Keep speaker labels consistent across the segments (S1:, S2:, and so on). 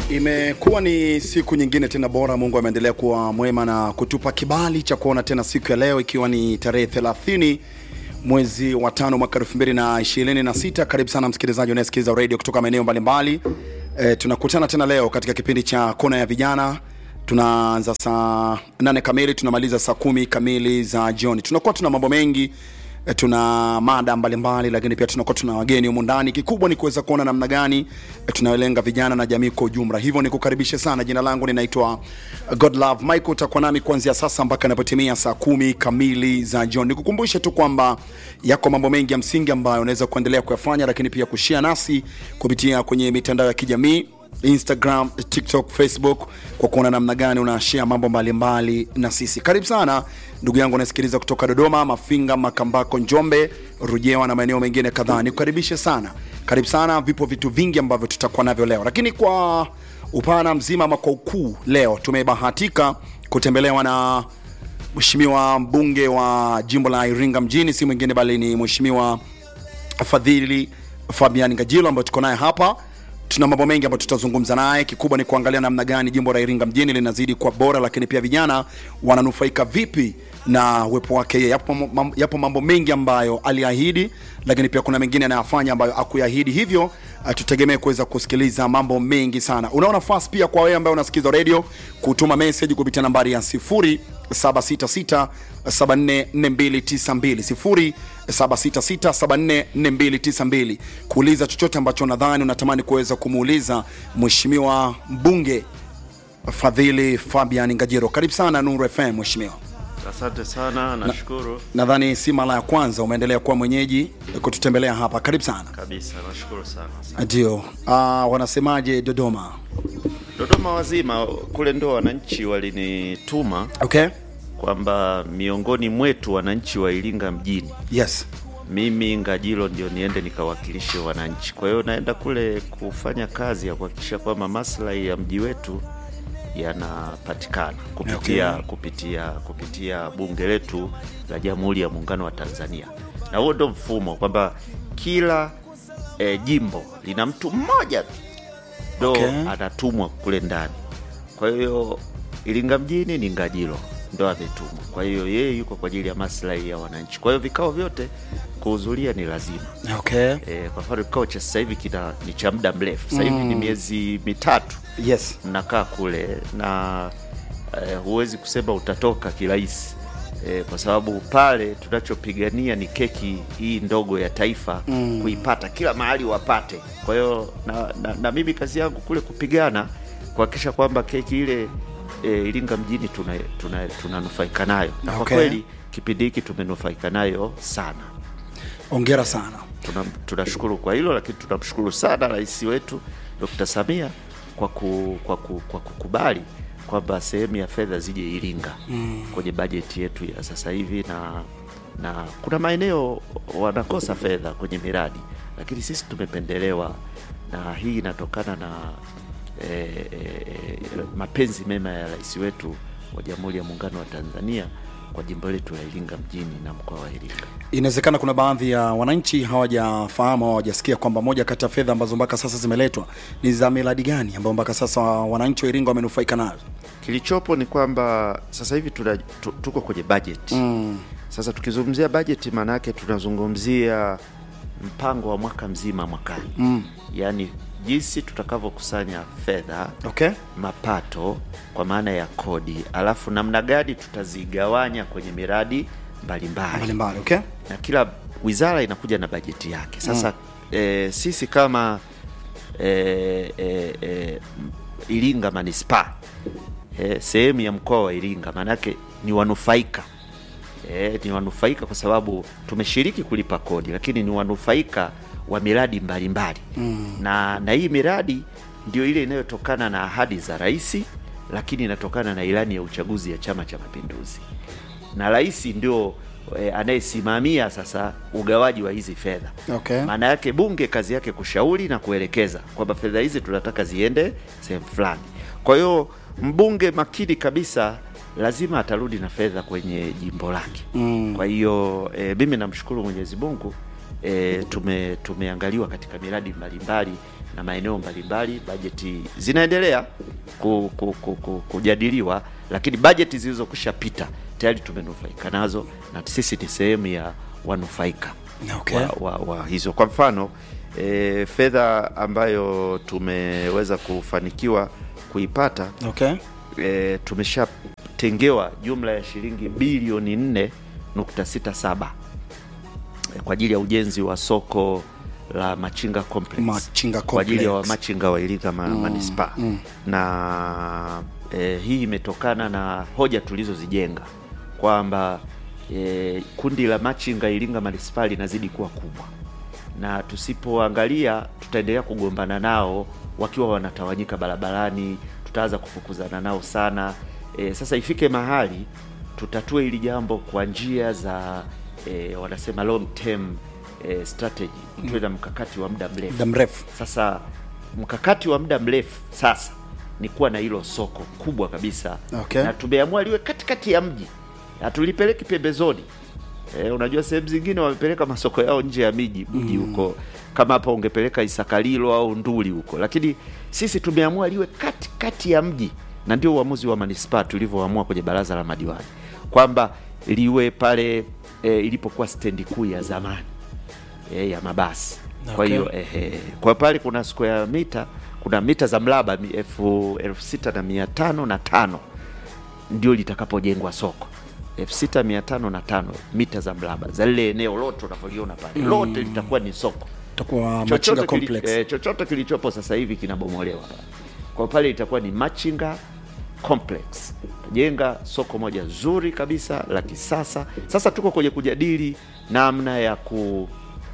S1: Imekuwa ni siku nyingine tena bora. Mungu ameendelea kuwa mwema na kutupa kibali cha kuona tena siku ya leo, ikiwa ni tarehe 30 mwezi wa tano mwaka 2026. Karibu sana msikilizaji unayesikiliza radio kutoka maeneo mbalimbali. E, tunakutana tena leo katika kipindi cha kona ya vijana. Tunaanza saa nane kamili tunamaliza saa kumi kamili za jioni. Tunakuwa tuna mambo mengi E, tuna mada mbalimbali, lakini pia tunakuwa tuna wageni humu ndani. Kikubwa ni kuweza kuona namna gani e, tunalenga vijana na jamii kwa ujumla. Hivyo nikukaribishe sana. Jina langu ninaitwa Godlove Michael, utakuwa nami kuanzia sasa mpaka inapotimia saa kumi kamili za jioni. Nikukumbushe tu kwamba yako mambo mengi ya msingi ambayo unaweza kuendelea kuyafanya, lakini pia kushare nasi kupitia kwenye mitandao ya kijamii Instagram, TikTok, Facebook kwa kuona namna gani unashare mambo mbalimbali na sisi. Karibu sana ndugu yangu unasikiliza kutoka Dodoma, Mafinga, Makambako, Njombe, Rujewa na maeneo mengine kadhaa. Nikukaribishe sana, karibu sana. Vipo vitu vingi ambavyo tutakuwa navyo leo, lakini kwa upana mzima ama kwa ukuu, leo tumebahatika kutembelewa na mheshimiwa mbunge wa jimbo la Iringa mjini, si mwingine bali ni mheshimiwa Fadhili Fabian Ngajilo ambayo tuko naye hapa tuna mambo mengi ambayo tutazungumza naye. Kikubwa ni kuangalia namna gani jimbo la Iringa mjini linazidi kuwa bora, lakini pia vijana wananufaika vipi na uwepo wake yeye. Yapo, mam- yapo mambo mengi ambayo aliahidi, lakini pia kuna mengine anayafanya ambayo akuahidi. Hivyo uh, tutegemee kuweza kusikiliza mambo mengi sana. Una nafasi pia kwa wewe ambaye unasikiza radio kutuma message kupitia nambari ya 0766 744292 0766744292 kuuliza chochote ambacho nadhani unatamani kuweza kumuuliza mheshimiwa mbunge Fadhili Fabian Ngajiro. Karibu sana Nuru FM mheshimiwa.
S2: Asante sana, nashukuru
S1: Nadhani si mara ya kwanza umeendelea kuwa mwenyeji kututembelea hapa. Karibu sana.
S2: kabisa, nashukuru sana. Asante.
S1: Ndio. Uh, wanasemaje Dodoma?
S2: Dodoma wazima kule ndo wananchi walinituma
S1: Okay.
S2: kwamba miongoni mwetu wananchi wa Iringa mjini,
S1: Yes.
S2: mimi Ngajilo ndio niende nikawakilishe wananchi. Kwa hiyo naenda kule kufanya kazi ya kuhakikisha kwamba maslahi ya mji wetu yanapatikana kupitia
S1: Okay.
S2: kupitia kupitia bunge letu la Jamhuri ya Muungano wa Tanzania, na huo ndo mfumo kwamba kila e, jimbo lina mtu mmoja tu ndo
S1: Okay.
S2: anatumwa kule ndani. Kwa hiyo Iringa mjini ni Ngajilo ndo ametumwa, kwa hiyo yeye yuko kwa ajili ya maslahi ya wananchi. Kwa hiyo vikao vyote kuhudhuria ni lazima.
S1: Okay.
S2: E, kwa mfano kikao cha sasa hivi kina ni cha muda mrefu sasa hivi ni miezi mitatu
S1: Yes.
S2: mnakaa kule na eh, huwezi kusema utatoka kirahisi eh, kwa sababu pale tunachopigania ni keki hii ndogo ya taifa mm. kuipata kila mahali wapate. Kwa hiyo na, na, na mimi kazi yangu kule kupigana kuhakikisha kwamba keki ile eh, Iringa mjini tunanufaika tuna, tunanufaika nayo na kwa
S1: Okay.
S2: kweli kipindi hiki tumenufaika nayo sana.
S1: Ongera sana.
S2: Tuna- tunashukuru kwa hilo, lakini tunamshukuru sana rais wetu Dr. Samia kwa, ku, kwa, ku, kwa kukubali kwamba sehemu ya fedha zije Iringa mm. kwenye bajeti yetu ya sasa hivi, na na kuna maeneo wanakosa fedha kwenye miradi, lakini sisi tumependelewa, na hii inatokana na eh, eh, mapenzi mema ya rais wetu wa Jamhuri ya Muungano wa Tanzania kwa jimbo letu la Iringa mjini na mkoa wa Iringa.
S1: Inawezekana kuna baadhi ya wananchi hawajafahamu au hawajasikia kwamba moja kati ya fedha ambazo mpaka sasa zimeletwa ni za miradi gani ambayo mpaka sasa wananchi wa Iringa wamenufaika nazo.
S2: Kilichopo ni kwamba sasa hivi tuna, tu, tuko kwenye budget mm. Sasa tukizungumzia budget, maana yake tunazungumzia mpango wa mwaka mzima mwakani mm. Yaani jinsi tutakavyokusanya fedha
S1: Okay.
S2: mapato kwa maana ya kodi, alafu namna gani tutazigawanya kwenye miradi mbalimbali
S1: Mbalimbali, okay?
S2: na kila wizara inakuja na bajeti yake. Sasa eh, sisi kama eh, eh, eh, Iringa manispaa eh, sehemu ya mkoa wa Iringa, maanake ni wanufaika eh, ni wanufaika kwa sababu tumeshiriki kulipa kodi, lakini ni wanufaika wa miradi mbalimbali mm. na, na hii miradi ndio ile inayotokana na ahadi za rais, lakini inatokana na ilani ya uchaguzi ya Chama cha Mapinduzi na rais ndio e, anayesimamia sasa ugawaji wa hizi fedha.
S1: Okay.
S2: Maana yake bunge kazi yake kushauri na kuelekeza kwamba fedha hizi tunataka ziende sehemu fulani. Kwa hiyo mbunge makini kabisa lazima atarudi na fedha kwenye jimbo lake. Mm. Kwa hiyo e, mimi namshukuru Mwenyezi Mungu e, tume tumeangaliwa katika miradi mbalimbali na maeneo mbalimbali. Bajeti zinaendelea ku, ku, ku, ku, kujadiliwa, lakini bajeti zilizokwisha pita tayari tumenufaika nazo na sisi ni sehemu ya wanufaika
S1: Okay.
S2: wa, wa, wa hizo. Kwa mfano e, fedha ambayo tumeweza kufanikiwa kuipata
S1: Okay.
S2: e, tumeshatengewa jumla ya shilingi bilioni 4.67 e, kwa ajili ya ujenzi wa soko la Machinga Complex,
S1: Machinga
S2: kwa ajili ya
S1: Complex.
S2: wamachinga wa Iringa ma, manispaa na e, hii imetokana na hoja tulizozijenga kwamba e, kundi la machinga Iringa manispaa linazidi kuwa kubwa na tusipoangalia tutaendelea kugombana nao wakiwa wanatawanyika barabarani, tutaanza kufukuzana nao sana. E, sasa ifike mahali tutatue hili jambo kwa njia za e, wanasema long term e, strategy, tuwe na mkakati wa muda mrefu.
S1: Muda mrefu.
S2: Sasa mkakati wa muda mrefu sasa ni kuwa na hilo soko kubwa kabisa
S1: Okay.
S2: na tumeamua liwe katikati ya mji, hatulipeleki pembezoni. E, unajua sehemu zingine wamepeleka masoko yao nje ya miji mji huko, kama hapa ungepeleka Isakalilo au Nduli huko, lakini sisi tumeamua liwe katikati ya mji, na ndio uamuzi wa manispaa tulivyoamua kwenye baraza la madiwani kwamba liwe pale e, ilipokuwa stendi kuu ya zamani e, ya mabasi. Kwa
S1: Okay.
S2: hiyo ehe, kwa pale kuna square mita, kuna mita za mraba mi- elfu elfu sita na mia tano na tano ndio litakapojengwa soko elfu sita mia tano na tano mita za mraba za lile eneo lote unavyoliona pale lote litakuwa ni soko
S1: Itakuwa Machinga
S2: chochote, kili,
S1: Complex.
S2: eh, chochote kilichopo sasa hivi kinabomolewa pale. Kwa pale itakuwa ni Machinga Complex, jenga soko moja zuri kabisa la kisasa. Sasa tuko kwenye kujadili namna ya ku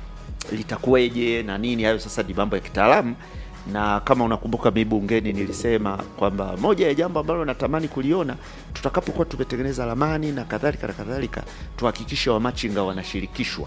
S2: litakuweje na nini, hayo sasa ni mambo ya kitaalamu. Na kama unakumbuka mi bungeni nilisema kwamba moja ya jambo ambalo natamani kuliona tutakapokuwa tumetengeneza ramani na kadhalika na kadhalika, tuhakikishe wamachinga wanashirikishwa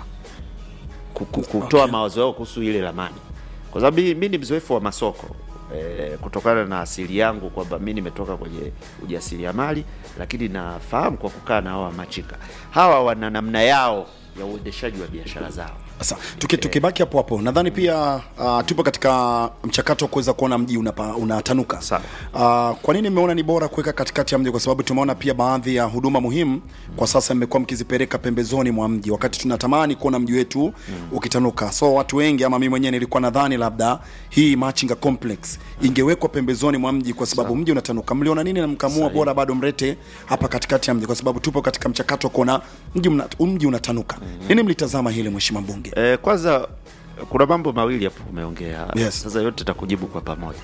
S2: ku- ku- kutoa mawazo yao kuhusu ile ramani, kwa sababu mi mi ni mzoefu wa masoko e, kutokana na asili yangu kwamba mi nimetoka kwenye ujasiriamali, lakini nafahamu kwa kukaa na hawa machinga hawa wana namna yao ya uendeshaji wa biashara zao.
S1: Sasa tuki, tukibaki hapo hapo, nadhani pia uh, tupo katika mchakato wa kuweza kuona mji unapa, unatanuka.
S2: Sawa.
S1: Uh, kwa nini nimeona ni bora kuweka katikati ya mji? Kwa sababu tumeona pia baadhi ya huduma muhimu kwa sasa mmekuwa mkizipeleka pembezoni mwa mji, wakati tunatamani kuona mji wetu ukitanuka. So watu wengi ama mimi mwenyewe nilikuwa nadhani labda hii Machinga Complex ingewekwa pembezoni mwa mji kwa sababu mji unatanuka. Mliona nini na mkamua
S2: Sahihi.
S1: bora bado mlete hapa katikati ya mji, kwa sababu tupo katika mchakato wa kuona mji, mna, mji unatanuka. Nini mlitazama hili mheshimiwa mbunge?
S2: E, kwanza kuna mambo mawili hapo umeongea.
S1: Yes.
S2: Sasa yote takujibu kwa pamoja.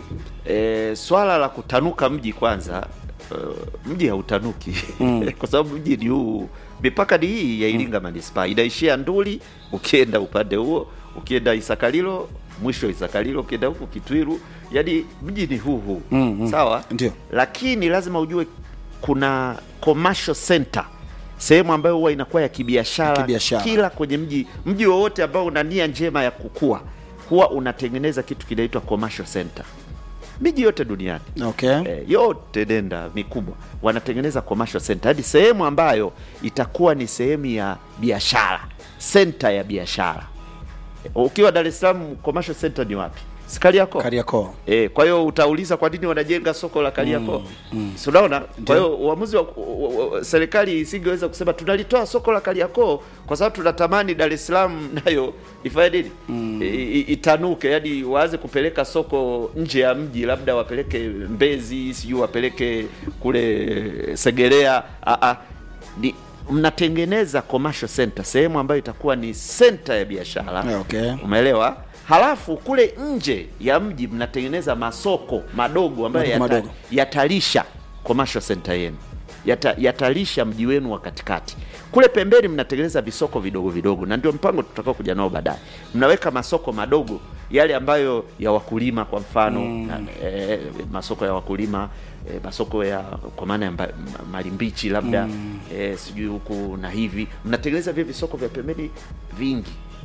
S2: E, swala la kutanuka mji kwanza, uh, mji hautanuki kwa sababu mji ni huu, mipaka ni hii ya Iringa manispaa inaishia Nduli, ukienda upande huo, ukienda Isakalilo mwisho Isakalilo, ukienda huku Kitwiru, yani mji ni huu huu sawa,
S1: Ndio.
S2: lakini lazima ujue kuna commercial center sehemu ambayo huwa inakuwa ya kibiashara
S1: Kibiashara.
S2: kila kwenye mji mji wowote ambao una nia njema ya kukua huwa unatengeneza kitu kinaitwa commercial center miji yote duniani
S1: Okay.
S2: eh, yote nenda mikubwa wanatengeneza commercial center hadi sehemu ambayo itakuwa ni sehemu ya biashara center ya biashara Eh, ukiwa Dar es Salaam commercial center ni wapi Si Kariakoo
S1: Kariakoo.
S2: E, kwa hiyo utauliza kwa nini wanajenga soko la Kariakoo mm, Si unaona? Kwa hiyo uamuzi wa, wa, wa, serikali isingeweza kusema tunalitoa soko la Kariakoo kwa sababu tunatamani Dar es Salaam nayo ifanye nini I- i- itanuke, yani waanze kupeleka soko nje ya mji, labda wapeleke Mbezi, sijui wapeleke kule Segerea. Ah, ah. Ni mnatengeneza commercial center, sehemu ambayo itakuwa ni center ya biashara
S1: Okay.
S2: Umeelewa? Halafu kule nje ya mji mnatengeneza masoko madogo ambayo
S1: Madogo
S2: yata,
S1: madogo.
S2: yatalisha commercial center yenu yata, yatalisha mji wenu wa katikati. Kule pembeni mnatengeneza visoko vidogo vidogo, na ndio mpango tutakao kuja nao baadaye. Mnaweka masoko madogo yale ambayo ya wakulima kwa mfano na, eh, masoko ya wakulima eh, masoko ya kwa maana ya mba- ma- mali mbichi labda eh, sijui huku na hivi, mnatengeneza vile visoko vya pembeni vingi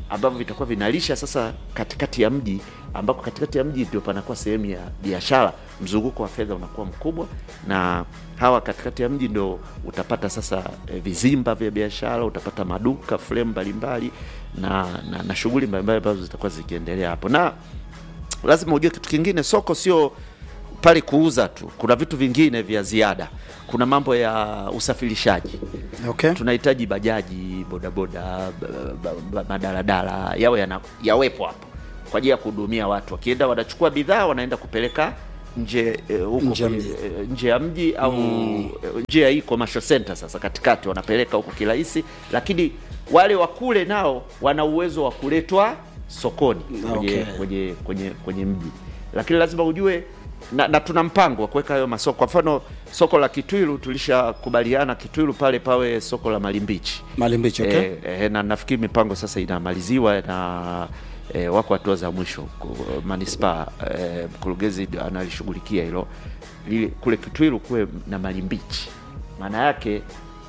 S2: ambavyo vitakuwa vinalisha sasa katikati ya mji, ambako katikati ya mji ndio panakuwa sehemu ya biashara, mzunguko wa fedha unakuwa mkubwa, na hawa katikati ya mji ndio utapata sasa e, vizimba vya biashara, utapata maduka frame mbalimbali na, na, na shughuli mbalimbali ambazo zitakuwa zikiendelea hapo, na lazima ujue kitu kingine, soko sio pale kuuza tu, kuna vitu vingine vya ziada. Kuna mambo ya usafirishaji
S1: Okay.
S2: tunahitaji bajaji, bodaboda, ba- ba- ba- madaladala yawe yana, yawepo hapo kwa ajili ya kuhudumia watu. Wakienda wanachukua bidhaa wanaenda kupeleka nje eh, huko
S1: Nje ya
S2: kwenye-
S1: mji.
S2: eh, nje ya mji au eh, nje ya hii commercial center. Sasa katikati wanapeleka huko kirahisi, lakini wale wa kule nao wana uwezo wa kuletwa sokoni kwenye,
S1: Okay.
S2: kwenye, kwenye, kwenye mji, lakini lazima ujue na, na tuna mpango wa kuweka hayo masoko. Kwa mfano soko la Kitwilu tulishakubaliana Kitwilu pale pawe soko la Malimbichi
S1: Malimbichi, okay.
S2: eh, eh, na nafikiri mipango sasa inamaliziwa na eh, wako hatua za mwisho Ku- manispaa eh, mkurugenzi analishughulikia hilo Lile- kule Kitwilu kuwe na Malimbichi, maana yake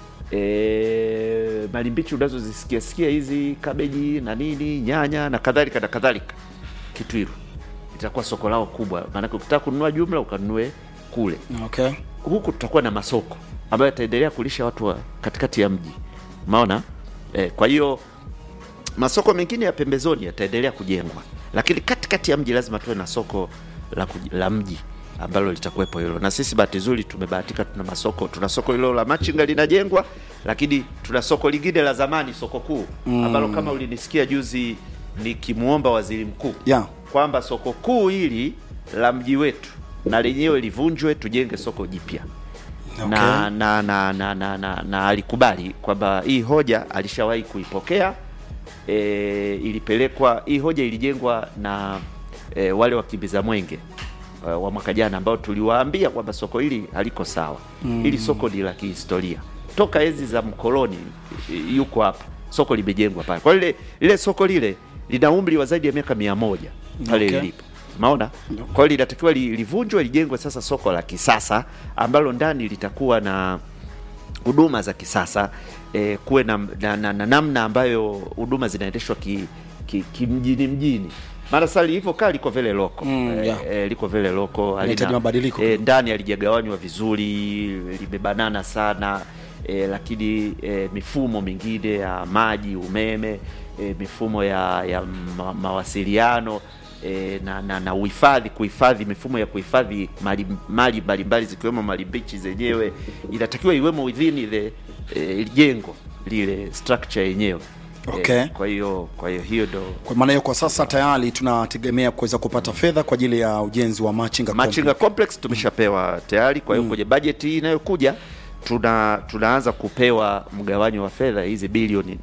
S2: e, malimbichi unazozisikia sikia hizi kabeji na nini nyanya na kadhalika na kadhalika, Kitwilu itakuwa soko lao kubwa, maanake ukitaka kununua jumla ukanunue kule
S1: Okay.
S2: huku tutakuwa na masoko ambayo yataendelea kulisha watu wa katikati ya mji umeona eh, kwa hiyo masoko mengine ya pembezoni yataendelea kujengwa lakini katikati ya mji lazima tuwe na soko la, kuj- la mji ambalo litakuwepo hilo na sisi bahati nzuri tumebahatika tuna masoko tuna soko hilo la machinga linajengwa lakini tuna soko lingine la zamani soko kuu ambalo kama ulinisikia juzi nikimwomba waziri mkuu
S1: Yeah.
S2: kwamba soko kuu hili la mji wetu na lenyewe livunjwe tujenge soko jipya
S1: Okay.
S2: na, na, na, na, na, na, na alikubali kwamba hii hoja alishawahi kuipokea e, ilipelekwa hii hoja ilijengwa na e, wale wakimbiza mwenge e, wa mwaka jana ambao tuliwaambia kwamba soko hili haliko sawa mm. Hili soko ni la kihistoria toka enzi za mkoloni e, yuko hapa soko limejengwa pale. Kwa lile lile soko lile lina umri wa zaidi ya miaka mia moja pale
S1: Okay.
S2: lilipo Umeona? Kwa hiyo linatakiwa li- livunjwe lijengwe sasa soko la kisasa ambalo ndani litakuwa na huduma za kisasa eh, kuwe na, na, na, na namna ambayo huduma zinaendeshwa ki, ki, kimjini mjini maana sasa lilivyokaa liko vile loko
S1: Mm,
S2: eh,
S1: yeah.
S2: eh, liko vile loko
S1: Linahitaji
S2: halina-
S1: mabadiliko.
S2: eh, ndani halijagawanywa vizuri limebanana sana eh, lakini eh, mifumo mingine ya maji umeme eh, mifumo ya, ya ma, mawasiliano eh, na, na, na uhifadhi kuhifadhi mifumo ya kuhifadhi mali mali mbalimbali zikiwemo mali mbichi zenyewe inatakiwa iwemo within ile eh, jengo lile structure yenyewe
S1: Okay.
S2: eh, kwa hiyo kwa hiyo hiyo ndo
S1: Kwa maana hiyo kwa sasa tayari tunategemea kuweza kupata fedha kwa ajili ya ujenzi wa Machinga
S2: Machinga Complex tumeshapewa tayari. Kwa hiyo kwenye bajeti hii inayokuja tuna tunaanza kupewa mgawanyo wa fedha hizi bilioni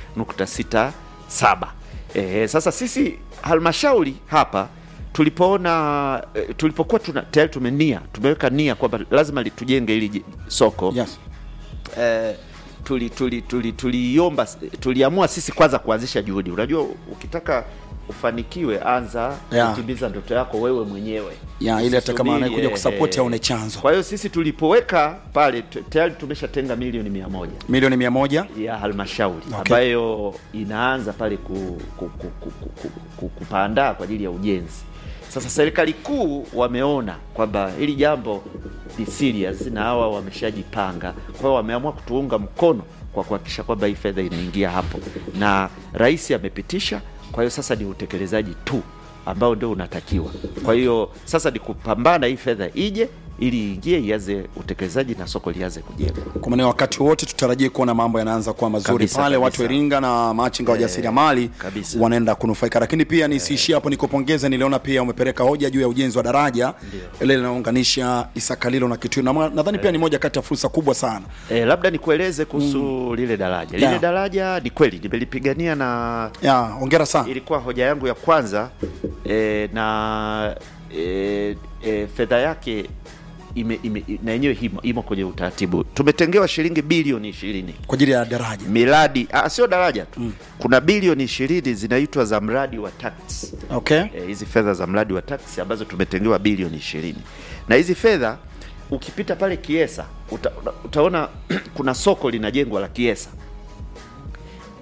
S2: 4.67. Eh, sasa sisi halmashauri hapa tulipoona eh, tulipokuwa tuna tayari tumenia tumeweka nia kwamba lazima li- tujenge hili ji- soko
S1: Yes.
S2: eh, tuli tuli tuli tuliomba tuliamua sisi kwanza kuanzisha juhudi. Unajua, ukitaka ufanikiwe, anza
S1: Yeah.
S2: kutimiza ndoto yako wewe mwenyewe
S1: Ya, ili hata kama
S2: Usisubiri,
S1: anayekuja
S2: eh,
S1: kusupport
S2: eh.
S1: aone chanzo.
S2: Kwa hiyo sisi tulipoweka pale t- tayari tumeshatenga milioni mia moja
S1: Milioni mia moja.
S2: ya halmashauri
S1: Okay.
S2: ambayo inaanza pale ku, ku, ku, ku, ku, ku, ku, kupaandaa kwa ajili ya ujenzi. Sasa serikali kuu wameona kwamba hili jambo ni serious na hawa wameshajipanga, kwa hiyo wameamua kutuunga mkono kwa kuhakikisha kwamba hii fedha inaingia hapo, na rais amepitisha. Kwa hiyo sasa ni utekelezaji tu ambao ndio unatakiwa. Kwa hiyo sasa ni kupambana hii fedha ije ili iingie ianze utekelezaji na soko lianze kujengwa.
S1: Kwa maana wakati wote tutarajie kuona mambo yanaanza kuwa mazuri
S2: Kabisa,
S1: pale,
S2: kabisa.
S1: watu wa Iringa na machinga wa jasiriamali
S2: kabisa.
S1: wanaenda kunufaika. Lakini pia nisiishie hapo, nikupongeze. Niliona pia umepeleka hoja juu ya ujenzi wa daraja ile linaunganisha Isakalilo na Kitui, na nadhani pia ni moja kati ya fursa kubwa sana.
S2: E, labda nikueleze kuhusu lile daraja. Lile
S1: Yeah.
S2: daraja ni kweli nimelipigania na
S1: Ya, hongera sana.
S2: ilikuwa hoja yangu ya kwanza e, na e, e, fedha yake ime, ime, na yenyewe imo, imo kwenye utaratibu. Tumetengewa shilingi bilioni ishirini
S1: Kwa ajili ya daraja.
S2: miradi ah, sio daraja tu kuna bilioni ishirini zinaitwa za mradi wa tax
S1: Okay.
S2: eh, hizi fedha za mradi wa taksi ambazo tumetengewa bilioni ishirini na hizi fedha ukipita pale Kiesa uta, uta- utaona kuna soko linajengwa la Kiesa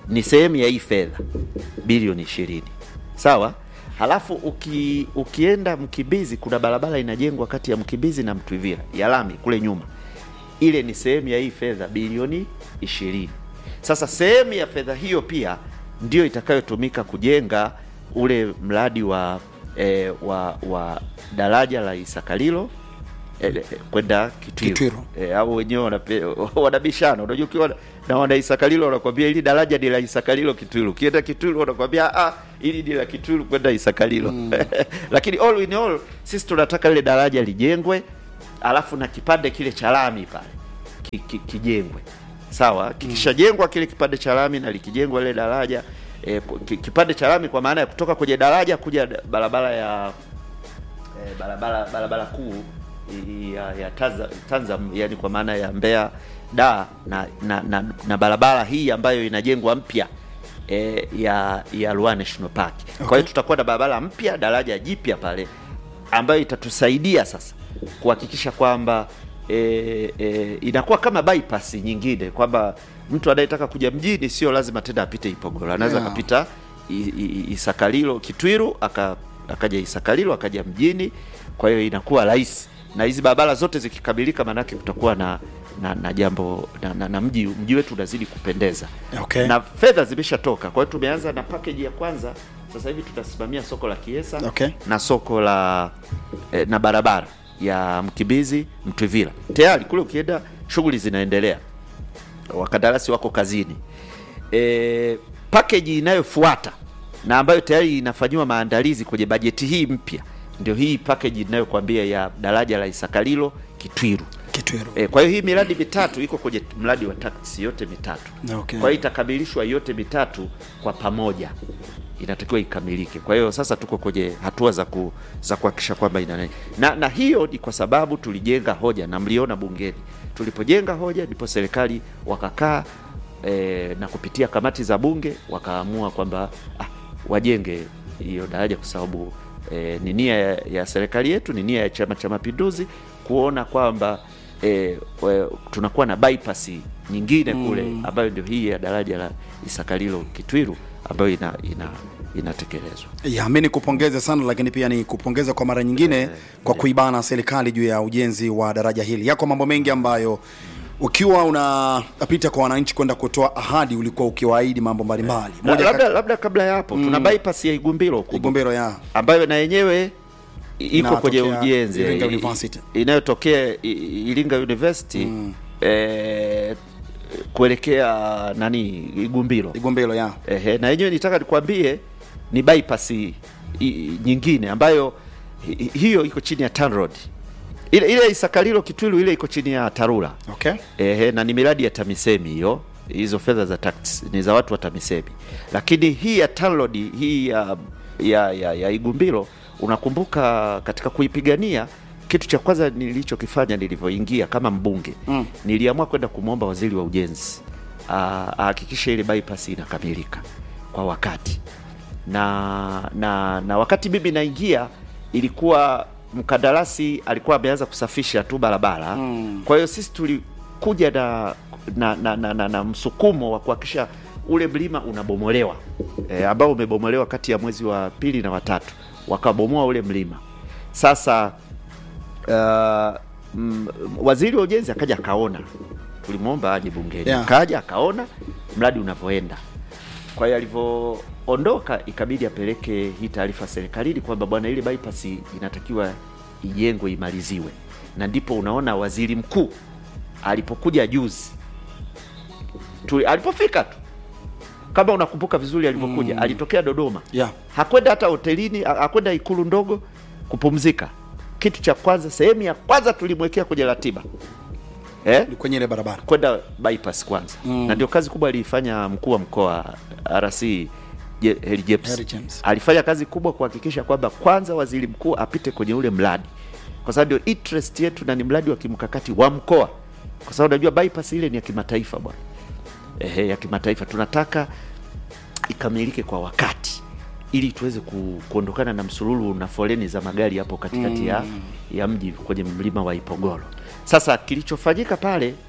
S2: ni sehemu ya hii fedha bilioni ishirini sawa halafu uki, ukienda mkimbizi kuna barabara inajengwa kati ya mkimbizi na mtwivira ya lami kule nyuma ile ni sehemu ya hii fedha bilioni ishirini sasa sehemu ya fedha hiyo pia ndio itakayotumika kujenga ule mradi wa eh, wa wa daraja la isakalilo eh, eh, kwenda kitwiru,
S1: Kitwiru.
S2: Eh, au wenyewe wanape- wanabishana unajua ukiwa na wana isakalilo wanakwambia ili daraja ni la isakalilo kitwiru ukienda kitwiru wanakwambia ah ili ni la kitwiru kwenda isakalilo lakini all in all sisi tunataka lile daraja lijengwe alafu na kipande kile cha lami pale ki, ki, kijengwe sawa kikishajengwa kile kipande cha lami na likijengwa ile daraja eh, ki- kipande cha lami kwa maana ya kutoka kwenye daraja kuja da- barabara ya eh, barabara barabara kuu i- ya, ya Tanza- Tanzam yani kwa maana ya Mbeya da na, na, na, na barabara hii ambayo inajengwa mpya eh, ya ya Ruaha National Park. Kwa
S1: Okay.
S2: hiyo tutakuwa na barabara mpya, daraja jipya pale ambayo itatusaidia sasa kuhakikisha kwamba e, e, inakuwa kama bypass nyingine kwamba mtu anayetaka kuja mjini sio lazima tena apite Ipogoro, anaweza
S1: Yeah.
S2: akapita I- I- Isakalilo Kitwiru aka, akaja Isakalilo akaja mjini. Kwa hiyo inakuwa rahisi, na hizi barabara zote zikikamilika, maanake kutakuwa na na, na jambo na, na, na mji mji wetu unazidi kupendeza
S1: Okay.
S2: na fedha zimeshatoka. Kwa hiyo tumeanza na package ya kwanza, sasa hivi tutasimamia soko la Kiesa
S1: Okay.
S2: na soko la eh, na barabara ya Mkimbizi Mtwivila. Tayari kule ukienda shughuli zinaendelea, wakandarasi wako kazini. E, package inayofuata na ambayo tayari inafanyiwa maandalizi kwenye bajeti hii mpya ndio hii package inayokuambia ya daraja la Isakalilo Kitwiru.
S1: Kitwiru.
S2: E, kwa hiyo hii miradi mitatu iko kwenye mradi wa taksi yote mitatu.
S1: Okay.
S2: Kwa hiyo itakamilishwa yote mitatu kwa pamoja, inatakiwa ikamilike. Kwa hiyo sasa tuko kwenye hatua za ku, za kuhakikisha kwamba ina na, na hiyo ni kwa sababu tulijenga hoja na mliona bungeni, tulipojenga hoja ndipo serikali wakakaa e, na kupitia kamati za bunge wakaamua kwamba ah, wajenge hiyo daraja kwa sababu e, ni nia ya, ya serikali yetu, ni nia ya Chama cha Mapinduzi kuona kwamba e, we, tunakuwa na bypass nyingine kule ambayo ndio hii ya daraja la Isakalilo Kitwiru ambayo ina, ina inatekelezwa.
S1: Ya, mi nikupongeze sana lakini pia ni kupongeza kwa mara nyingine kwa kuibana serikali juu ya ujenzi wa daraja hili. Yako mambo mengi ambayo ukiwa unapita kwa wananchi kwenda kutoa ahadi ulikuwa ukiwaahidi mambo mbalimbali.
S2: La-
S1: Moja
S2: labda,
S1: kati
S2: labda kabla ya hapo tuna bypass ya Igumbiro kubwa
S1: Igombero ya
S2: ambayo na yenyewe i- iko
S1: Inatokea
S2: kwenye ujenzi
S1: Iringa
S2: i-
S1: University.
S2: inayotokea i- i- Iringa University eh, kuelekea nani Igumbiro
S1: Igombero ya
S2: Ehe, na yenyewe nitaka nikwambie ni bypass i- i- nyingine ambayo hi- hiyo iko chini ya TANROADS. Ile ile Isakalilo Kitwilu ile iko chini ya TARURA.
S1: okay.
S2: Ehe, na ni miradi ya TAMISEMI hiyo. Hizo fedha za tax ni za watu wa TAMISEMI, lakini hii ya TANROADS hii ya, ya, ya, ya Igumbiro, unakumbuka katika kuipigania, kitu cha kwanza nilichokifanya nilivyoingia kama mbunge
S1: Mm.
S2: niliamua kwenda kumwomba waziri wa ujenzi ah, ahakikishe ile bypass inakamilika kwa wakati na, na, na wakati mimi naingia ilikuwa mkandarasi alikuwa ameanza kusafisha tu barabara
S1: Mm.
S2: kwa hiyo sisi tulikuja na na, na, na, na, na msukumo wa kuhakikisha ule mlima unabomolewa e, ambao umebomolewa kati ya mwezi wa pili na watatu wakabomoa ule mlima sasa uh, mm, waziri wa ujenzi akaja akaona tulimwomba aje bungeni
S1: Yeah.
S2: akaja akaona mradi unavyoenda kwa hiyo alivyoondoka ikabidi apeleke hii taarifa serikalini kwamba bwana, ile bypass inatakiwa ijengwe imaliziwe, na ndipo unaona waziri mkuu alipokuja juzi tu, alipofika tu kama unakumbuka vizuri alivyokuja
S1: Mm.
S2: alitokea Dodoma
S1: Yeah.
S2: hakwenda hata hotelini, ha- hakwenda ikulu ndogo kupumzika. Kitu cha kwanza, sehemu ya kwanza tulimwekea kwenye ratiba eh?
S1: Ni kwenye ile barabara.
S2: kwenda bypass kwanza
S1: Mm.
S2: na ndio kazi kubwa aliifanya mkuu wa mkoa RC Je- Heri James.
S1: Heri James.
S2: alifanya kazi kubwa kuhakikisha kwamba kwanza waziri mkuu apite kwenye ule mradi, kwa sababu ndio interest yetu na ni mradi wa kimkakati wa mkoa, kwa sababu unajua bypass ile ni ya kimataifa bwana, ehe, ya kimataifa. Tunataka ikamilike kwa wakati ili tuweze ku, kuondokana na msululu na foleni za magari hapo katikati ya, ya mji kwenye mlima wa Ipogoro. Sasa kilichofanyika pale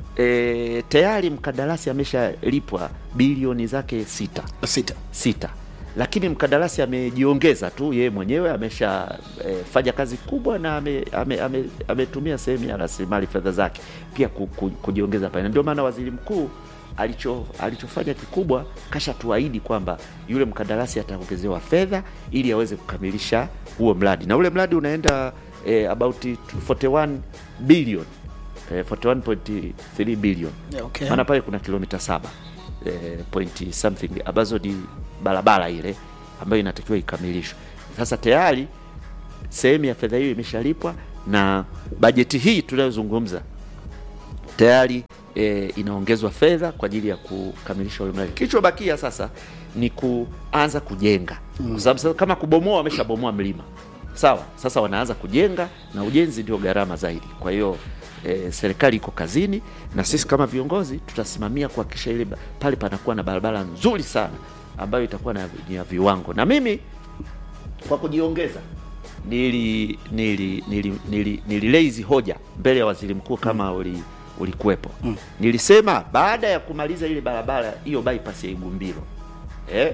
S2: e, tayari mkandarasi ameshalipwa bilioni zake sita
S1: sita
S2: sita lakini mkandarasi amejiongeza tu yeye mwenyewe amesha e, fanya kazi kubwa na ametumia ame, ame, ametumia sehemu ya rasilimali fedha zake pia ku, ku, kujiongeza pale. Na Ndio maana waziri mkuu alicho alichofanya kikubwa kasha tuahidi kwamba yule mkandarasi ataongezewa fedha ili aweze kukamilisha huo mradi, na ule mradi unaenda e, about 41 billion e, 41.3 billion
S1: Yeah, okay.
S2: maana pale kuna kilomita saba eh, point something ambazo ni barabara ile ambayo inatakiwa ikamilishwe. Sasa tayari sehemu ya fedha hiyo imeshalipwa na bajeti hii tunayozungumza tayari e, inaongezwa fedha kwa ajili ya kukamilisha ule mradi. Kilichobakia sasa ni kuanza kujenga mm. kwa sababu sasa kama kubomoa, wameshabomoa mlima sawa. Sasa wanaanza kujenga na ujenzi ndio gharama zaidi. Kwa hiyo e, serikali iko kazini na sisi kama viongozi tutasimamia kuhakikisha ile ba- pale panakuwa na barabara nzuri sana ambayo itakuwa na ni ya viwango, na mimi kwa kujiongeza nili nili nili nili nililei hizi hoja mbele ya waziri mkuu kama uli ulikuwepo mm. Nilisema baada ya kumaliza ile barabara hiyo bypass ya Igumbiro eh,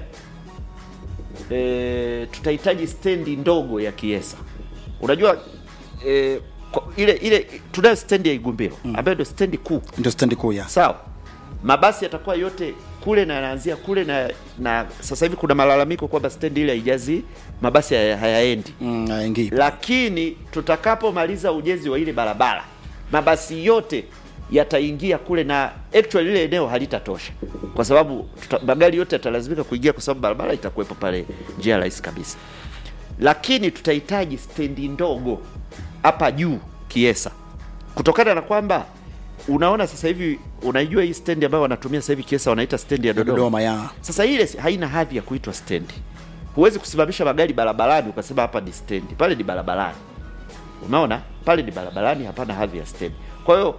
S2: eh, tutahitaji stendi ndogo ya Kiesa. Unajua eh, kwa- ile ile tunayo stendi ya Igumbiro ambayo ndio stendi kuu
S1: ndio stendi kuu ya
S2: sawa mabasi yatakuwa yote kule na yanaanzia kule na na sasa hivi kuna malalamiko kwamba stendi ile haijazi mabasi haya- hayaendi
S1: mm, haingii.
S2: lakini tutakapomaliza ujenzi wa ile barabara mabasi yote yataingia kule na actually ile eneo halitatosha kwa sababu tuta, magari yote yatalazimika kuingia kwa sababu barabara itakuwepo pale njia rahisi kabisa lakini tutahitaji stendi ndogo hapa juu Kiesa, kutokana na kwamba unaona sasa hivi, unaijua hii stendi ambayo wanatumia sasa hivi Kiesa wanaita stendi ya Dodoma.
S1: Dodoma ya
S2: Sasa ile si- haina hadhi ya kuitwa stendi. Huwezi kusimamisha magari barabarani ukasema hapa ni stendi, pale ni barabarani. Unaona, pale ni barabarani, hapana hadhi ya stendi. Kwa hiyo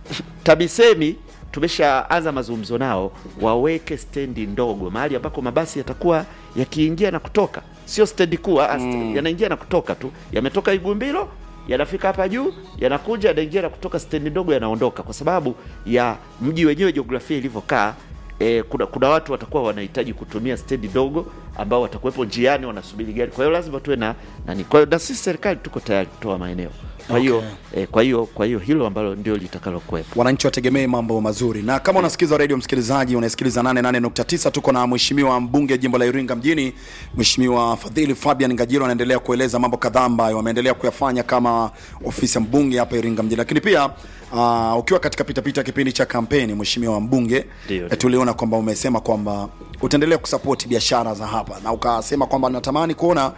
S2: TAMISEMI tumeshaanza mazungumzo nao waweke stendi ndogo mahali ambako mabasi yatakuwa yakiingia na kutoka, sio stendi kuu, ah, st- yanaingia na kutoka tu, yametoka Igumbilo yanafika hapa juu, yanakuja yanaingia na kutoka stendi ndogo, yanaondoka, kwa sababu ya mji wenyewe jiografia ilivyokaa. E, kuna, kuna watu watakuwa wanahitaji kutumia stendi ndogo ambao watakuwepo njiani wanasubiri gari. Kwa hiyo lazima tuwe na nani. Kwa hiyo na sisi serikali tuko tayari kutoa maeneo. Kwa hiyo
S1: Okay.
S2: e, kwa hiyo kwa hiyo hilo ambalo ndio litakalokuwepo.
S1: wananchi wategemee mambo mazuri na kama unasikiza radio msikilizaji unasikiliza 88.9 tuko na mheshimiwa mbunge jimbo la iringa mjini mheshimiwa fadhili fabian ngajiro anaendelea kueleza mambo kadhaa ambayo wameendelea kuyafanya kama ofisi ya mbunge hapa iringa mjini lakini pia uh, ukiwa katika pitapita kipindi cha kampeni mheshimiwa mbunge
S2: Ndio,
S1: eh,
S2: ndio.
S1: tuliona kwamba umesema kwamba utaendelea kusapoti biashara za hapa na ukasema kwamba natamani kuona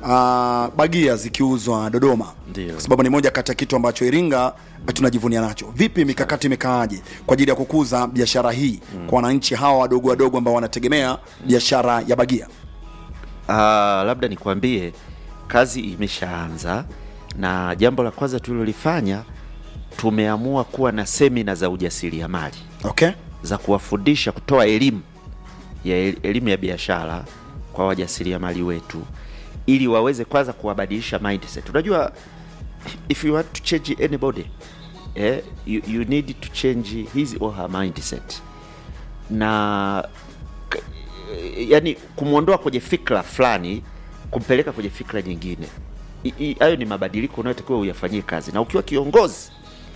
S1: uh, bagia zikiuzwa dodoma
S2: Ndio.
S1: kwa sababu ni moja kati ya kitu ambacho Iringa tunajivunia nacho. Vipi mikakati imekaaje kwa ajili ya kukuza biashara hii kwa wananchi hawa wadogo wadogo ambao wanategemea biashara ya bagia?
S2: Ah, labda nikwambie kazi imeshaanza, na jambo la kwanza tulilolifanya tumeamua kuwa na semina za ujasiriamali
S1: Okay,
S2: za kuwafundisha kutoa elimu ya elimu ya biashara kwa wajasiriamali wetu ili waweze kwanza kuwabadilisha mindset. Unajua, if you want to change anybody eh, you, you need to change his or her mindset na k- yani kumwondoa kwenye fikra fulani kumpeleka kwenye fikra nyingine. I- i- Hayo ni mabadiliko unayotakiwa uyafanyie kazi, na ukiwa kiongozi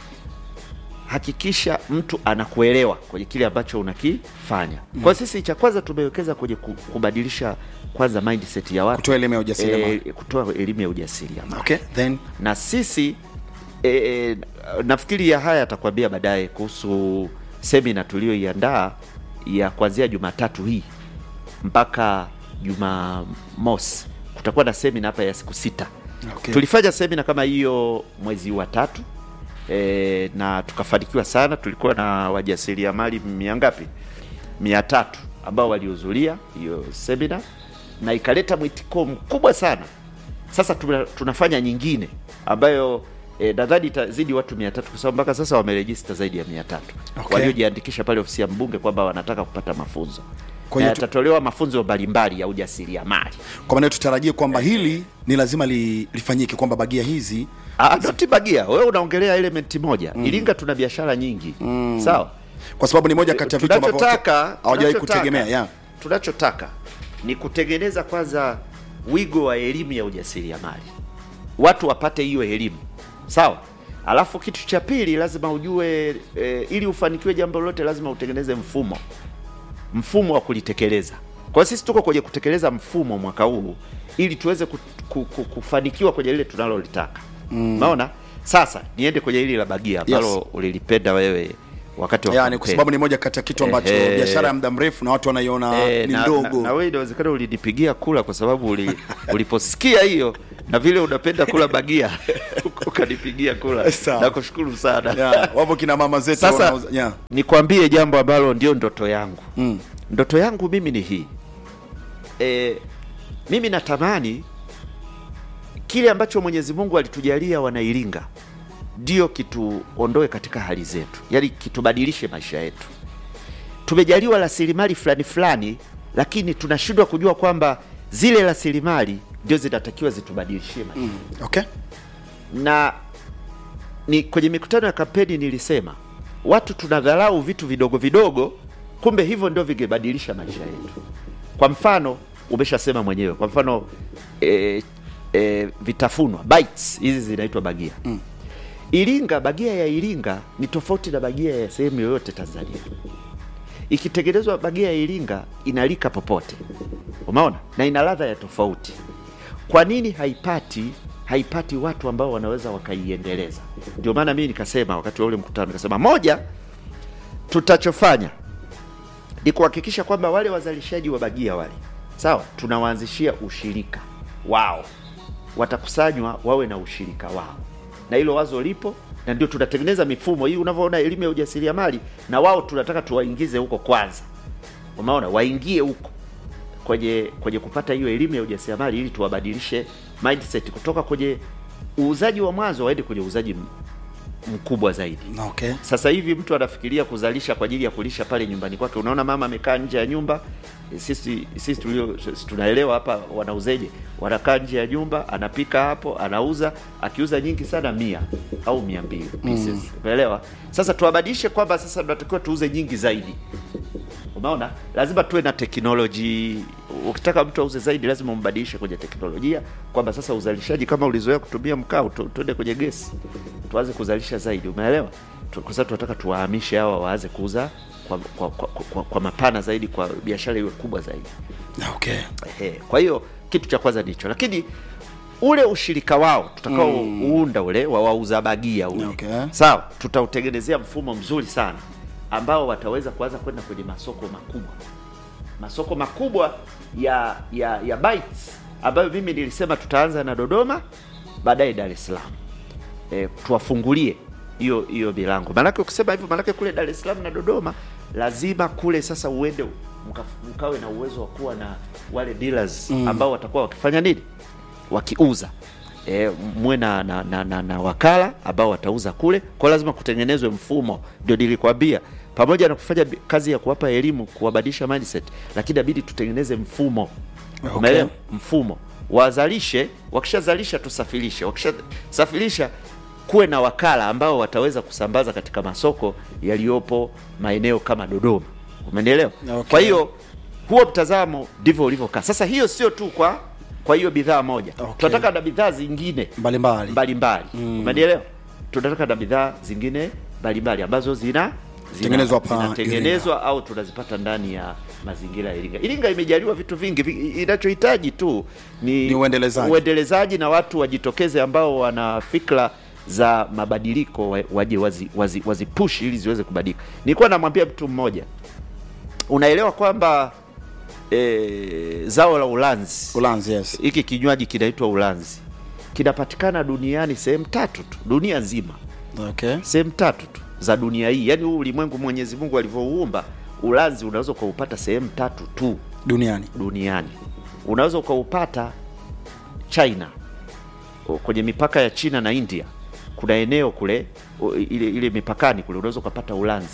S2: hakikisha mtu anakuelewa kwenye kile ambacho unakifanya. Kwa sisi cha kwanza tumewekeza kwenye ku- kubadilisha kwanza mindset ya watu,
S1: kutoa elimu ya ujasiriamali.
S2: eh, kutoa elimu ya ujasiriamali
S1: Okay, then
S2: na sisi e, e, nafikiri ya haya atakwambia baadaye kuhusu semina tuliyoiandaa ya kuanzia Jumatatu hii mpaka Jumamosi. Kutakuwa na semina hapa ya siku sita.
S1: Okay.
S2: Tulifanya semina kama hiyo mwezi wa tatu e, na tukafanikiwa sana. Tulikuwa na wajasiriamali mia ngapi? mia tatu ambao walihudhuria hiyo semina na ikaleta mwitiko mkubwa sana. Sasa tuna, tunafanya nyingine ambayo e, nadhani itazidi watu mia tatu kwa sababu mpaka sasa wamerejista zaidi ya mia tatu
S1: Okay.
S2: waliojiandikisha pale ofisi ya mbunge kwamba wanataka kupata mafunzo.
S1: Kwa
S2: na
S1: hiyo tu-
S2: yatatolewa mafunzo mbalimbali ya ujasiriamali.
S1: kwa maana tutarajie kwamba hili ni lazima li, lifanyike kwamba bagia hizi
S2: Ah, Doti Bagia, wewe unaongelea elementi moja. Iringa tuna biashara nyingi sawa.
S1: kwa sababu ni moja kati ya vitu ambavyo
S2: tunachotaka
S1: hawajawahi
S2: tunachotaka-
S1: kutegemea yeah.
S2: tunachotaka ni kutengeneza kwanza wigo wa elimu ya ujasiriamali, watu wapate hiyo elimu sawa. Alafu kitu cha pili lazima ujue e, ili ufanikiwe jambo lolote lazima utengeneze mfumo mfumo wa kulitekeleza. Kwa hiyo sisi tuko kwenye kutekeleza mfumo mwaka huu ili tuweze ku, ku, ku, kufanikiwa kwenye lile tunalolitaka. Unaona? Sasa niende kwenye hili la bagia ambalo
S1: Yes.
S2: ulilipenda wewe wakati wa
S1: Yani, kwa
S2: kampeni.
S1: sababu ni moja kati ya kitu ambacho
S2: Ehe.
S1: biashara ya muda mrefu na watu wanaiona
S2: Eh,
S1: ni
S2: na,
S1: ndogo
S2: na, na wewe inawezekana ulinipigia kula kwa sababu uli, uliposikia hiyo na vile unapenda kula bagia ukanipigia kula.
S1: Sawa.
S2: Nakushukuru sana.
S1: yeah. wapo kina mama zetu
S2: Sasa
S1: wanauza- yeah.
S2: nikwambie jambo ambalo ndio ndoto yangu.
S1: mm.
S2: Ndoto yangu mimi ni hii e, mimi natamani kile ambacho Mwenyezi Mungu alitujalia wanairinga ndio kituondoe katika hali zetu, yaani kitubadilishe maisha yetu. Tumejaliwa rasilimali fulani fulani, lakini tunashindwa kujua kwamba zile rasilimali ndio zinatakiwa zitubadilishie maisha
S1: Mm. okay
S2: na ni kwenye mikutano ya kampeni nilisema watu tunadharau vitu vidogo vidogo, kumbe hivyo ndio vingebadilisha maisha yetu. Kwa mfano, umeshasema mwenyewe, kwa mfano e, e, vitafunwa bites hizi zinaitwa bagia mm. Iringa, bagia ya Iringa ni tofauti na bagia ya sehemu yoyote Tanzania. Ikitengenezwa bagia ya Iringa inalika popote, umeona, na ina ladha ya tofauti. Kwa nini haipati haipati watu ambao wanaweza wakaiendeleza? Ndio maana mimi nikasema wakati wa ule mkutano, nikasema moja, tutachofanya ni kuhakikisha kwamba wale wazalishaji wa bagia wale, sawa, tunawaanzishia ushirika wao, watakusanywa wawe na ushirika wao, na hilo wazo lipo na ndio tunatengeneza mifumo hii. Unavyoona elimu ya ujasiriamali, na wao tunataka tuwaingize huko kwanza, umeona, waingie huko kwenye kwenye kupata hiyo elimu ya ujasiriamali ili tuwabadilishe mindset kutoka kwenye uuzaji wa mwanzo waende kwenye uuzaji m- mkubwa zaidi.
S1: okay
S2: Sasa hivi mtu anafikiria kuzalisha kwa ajili ya kulisha pale nyumbani kwake. Unaona mama amekaa nje ya nyumba, eh, sisi sisi tulio sisi tunaelewa hapa wanauzeje, wanakaa nje ya nyumba, anapika hapo, anauza, akiuza nyingi sana mia au mia mbili pieces, umeelewa? Sasa tuwabadilishe kwamba sasa tunatakiwa tuuze nyingi zaidi. Umeona, lazima tuwe na teknoloji. Ukitaka mtu auze zaidi, lazima umbadilishe kwenye teknolojia, kwamba sasa uzalishaji, kama ulizoea kutumia mkaa, tu- tuende kwenye gesi, tuanze kuzalisha zaidi. Umeelewa? Tu- Kwa sababu tunataka tuwahamishe hawa waanze kuuza kwa, kwa, kwa, kwa, kwa mapana zaidi, kwa biashara iwe kubwa zaidi.
S1: okay
S2: Ehe, kwa hiyo kitu cha kwanza ndicho, lakini ule ushirika wao tutakao uunda ule wa wauza bagia ule
S1: Okay.
S2: sawa, tutautengenezea mfumo mzuri sana ambao wataweza kuanza kwenda kwenye masoko makubwa, masoko makubwa ya ya ya bites ambayo mimi nilisema tutaanza na Dodoma, baadaye Dar es Salaam e, tuwafungulie hiyo hiyo milango. Maanake ukisema hivyo, maanake kule Dar es Salaam na Dodoma lazima kule sasa uende mka, mkawe na uwezo wa kuwa na wale dealers ambao watakuwa wakifanya nini, wakiuza e, muwe na, na, na, na, na wakala ambao watauza kule, kwa lazima kutengenezwe mfumo. Ndio nilikwambia pamoja na kufanya bi- kazi ya kuwapa elimu, kuwabadilisha mindset, lakini inabidi tutengeneze mfumo
S1: Okay.
S2: umeelewa? Mfumo wazalishe, wakishazalisha tusafirishe, wakishasafirisha kuwe na wakala ambao wataweza kusambaza katika masoko yaliyopo maeneo kama Dodoma, umenielewa?
S1: Okay.
S2: Kwa hiyo huo mtazamo ndivyo ulivyokaa. Sasa hiyo sio tu kwa kwa hiyo bidhaa moja,
S1: Okay.
S2: tunataka na bidhaa zingine
S1: mbalimbali
S2: mbalimbali umenielewa? Tunataka na bidhaa zingine mbalimbali ambazo zina zina-
S1: Tengenezwa hapa
S2: zinatengenezwa au tunazipata ndani ya mazingira ya Iringa. Iringa imejaliwa vitu vingi, vi- inachohitaji tu ni,
S1: Ni uendelezaji.
S2: uendelezaji na watu wajitokeze ambao wana fikra za mabadiliko wa- waje wazi, wazi, wazi push ili ziweze kubadilika. Nilikuwa namwambia mtu mmoja, unaelewa kwamba e, zao la ulanzi
S1: Ulanzi, yes.
S2: hiki kinywaji kinaitwa ulanzi kinapatikana duniani sehemu tatu tu, dunia nzima
S1: Okay.
S2: sehemu tatu tu za dunia hii. Yaani huu ulimwengu Mwenyezi Mungu alivyouumba, ulanzi unaweza ukaupata sehemu tatu tu
S1: Duniani.
S2: duniani. Unaweza ukaupata China, o, kwenye mipaka ya China na India, kuna eneo kule o, ile, ile mipakani kule unaweza ukapata ulanzi,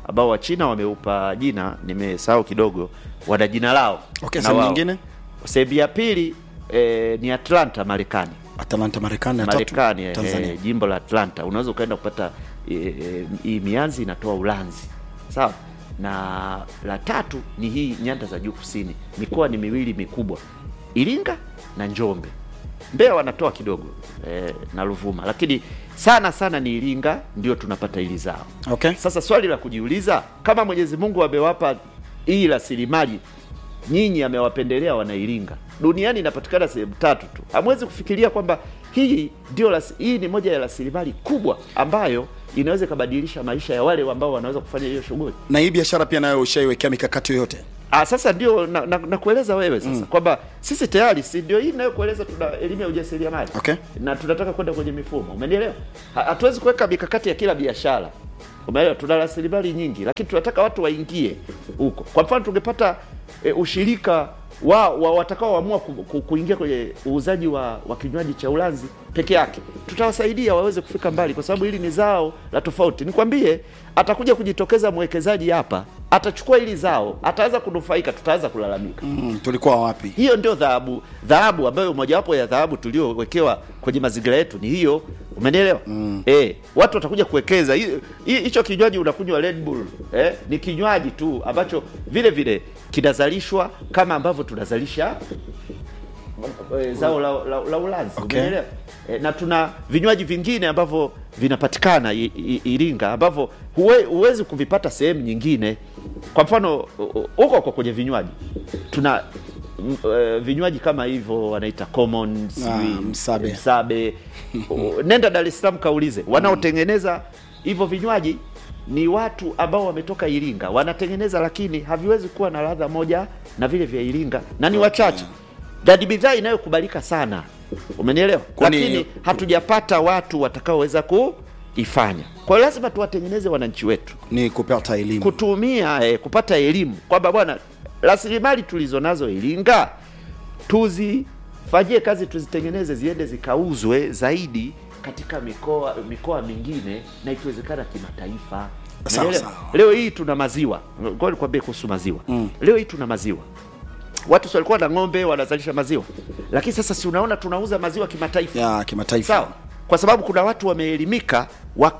S2: ambao Wachina wameupa jina, nimesahau kidogo, wana jina lao.
S1: Okay,
S2: na
S1: sehemu
S2: wao.
S1: nyingine?
S2: Sehemu ya pili eh, ni Atlanta, Marekani.
S1: Atalanta Marekani, na tatu
S2: Marekani eh,
S1: Tanzania.
S2: eh, jimbo la Atlanta unaweza ukaenda kupata eh, eh, hii mianzi inatoa Ulanzi, sawa. Na la tatu ni hii nyanda za juu kusini, mikoa ni miwili mikubwa, Iringa na Njombe. Mbeya wanatoa kidogo eh, na Ruvuma, lakini sana sana ni Iringa ndio tunapata hili zao.
S1: Okay.
S2: Sasa swali la kujiuliza, kama Mwenyezi Mungu amewapa hii rasilimali nyinyi, amewapendelea Wanairinga. Duniani inapatikana sehemu tatu tu, hamwezi kufikiria kwamba hii ndio rasi- hii ni moja ya rasilimali kubwa ambayo inaweza ikabadilisha maisha ya wale ambao wanaweza kufanya hiyo shughuli.
S1: Na hii biashara pia nayo ushaiwekea mikakati yoyote?
S2: Ah, sasa ndio na, na, na kueleza wewe sasa kwamba sisi tayari si ndio hii inayokueleza tuna elimu ya ujasiriamali
S1: Okay.
S2: na tunataka kwenda kwenye mifumo, umenielewa? Ha- Hatuwezi kuweka mikakati ya kila biashara, umeelewa? Tuna rasilimali nyingi, lakini tunataka watu waingie huko. Kwa mfano tungepata e, ushirika wa, wa watakaoamua ku, ku, kuingia kwenye uuzaji wa, wa kinywaji cha Ulanzi peke yake, tutawasaidia waweze kufika mbali, kwa sababu hili ni zao la tofauti. Nikwambie, atakuja kujitokeza mwekezaji hapa, atachukua hili zao, ataanza kunufaika, tutaanza kulalamika.
S1: Mm, tulikuwa wapi?
S2: Hiyo ndio dhahabu, dhahabu ambayo mojawapo ya dhahabu tuliowekewa kwenye mazingira yetu ni hiyo, umenielewa? Mm. Eh, watu watakuja kuwekeza Hi- hi- hicho kinywaji unakunywa Red Bull eh, ni kinywaji tu ambacho vile vile kinazalishwa kama ambavyo tunazalisha eh, zao la, la, la Ulanzi
S1: Okay.
S2: umenielewa? Eh, na tuna vinywaji vingine ambavyo vinapatikana I- I- Iringa ambavyo huwe, huwezi kuvipata sehemu nyingine. Kwa mfano u- u- huko kwa kwenye vinywaji tuna m- eh, vinywaji kama hivyo wanaita common sijui,
S1: msabe.
S2: msabe. U- nenda Dar es Salaam kaulize wanaotengeneza hivyo vinywaji ni watu ambao wametoka Iringa wanatengeneza, lakini haviwezi kuwa na ladha moja na vile vya Iringa na ni wachache na ni bidhaa inayokubalika sana, umenielewa?
S1: Kwani-
S2: Lakini hatujapata watu watakaoweza kuifanya. Kwa hiyo lazima tuwatengeneze wananchi wetu
S1: Ni kupata elimu.
S2: kutumia eh, kupata elimu kwamba bwana, rasilimali tulizo nazo Iringa tuzifanyie kazi, tuzitengeneze ziende zikauzwe zaidi katika mikoa mikoa mingine na ikiwezekana kimataifa.
S1: Sawa,
S2: Umeelewa?
S1: sawa.
S2: Leo hii tuna maziwa, ngoja nikwambie kuhusu maziwa leo hii tuna maziwa watu si walikuwa na ng'ombe wanazalisha maziwa, lakini sasa si unaona tunauza maziwa kimataifa
S1: ya kimataifa.
S2: sawa, kwa sababu kuna watu wameelimika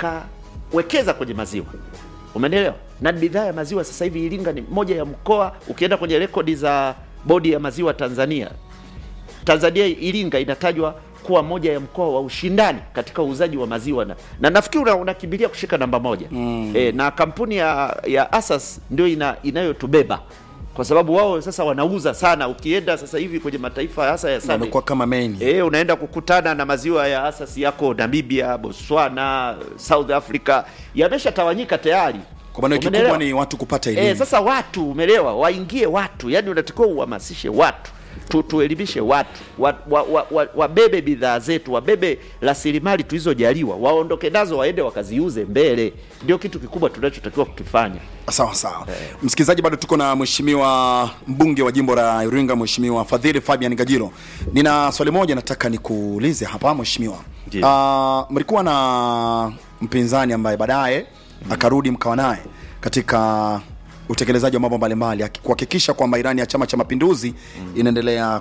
S2: wakawekeza kwenye maziwa, umenielewa? Na bidhaa ya maziwa sasa hivi Iringa ni moja ya mkoa, ukienda kwenye rekodi za bodi ya maziwa Tanzania, Tanzania Iringa inatajwa kuwa moja ya mkoa wa ushindani katika uuzaji wa maziwa na, na nafikiri una- unakimbilia kushika namba moja mm. E, na kampuni ya, ya Asas ndio ina, inayotubeba kwa sababu wao sasa wanauza sana. Ukienda sasa hivi kwenye mataifa hasa ya SADC
S1: Wamekuwa kama main.
S2: E, unaenda kukutana na maziwa ya asasi yako Namibia, Botswana, South Africa yameshatawanyika tayari.
S1: Kwa maana kikubwa
S2: Umeelewa?
S1: ni watu kupata elimu.
S2: E, sasa watu umeelewa, waingie watu, yani unatakiwa uhamasishe watu tu, tuelimishe watu wabebe wa, wa, wa, wabebe bidhaa zetu, wabebe rasilimali tulizojaliwa, waondoke nazo, waende wakaziuze mbele. Ndio kitu kikubwa tunachotakiwa kukifanya.
S1: Sawa sawa. Msikilizaji, bado tuko na mheshimiwa mbunge wa jimbo la Iringa, mheshimiwa Fadhili Fabian Gajilo. Nina swali moja nataka nikuulize hapa mheshimiwa.
S2: Ndiyo.
S1: Ah, mlikuwa na mpinzani ambaye baadaye akarudi mkawa naye katika utekelezaji wa mambo mbalimbali aki- kuhakikisha kwamba Irani ya Chama cha Mapinduzi inaendelea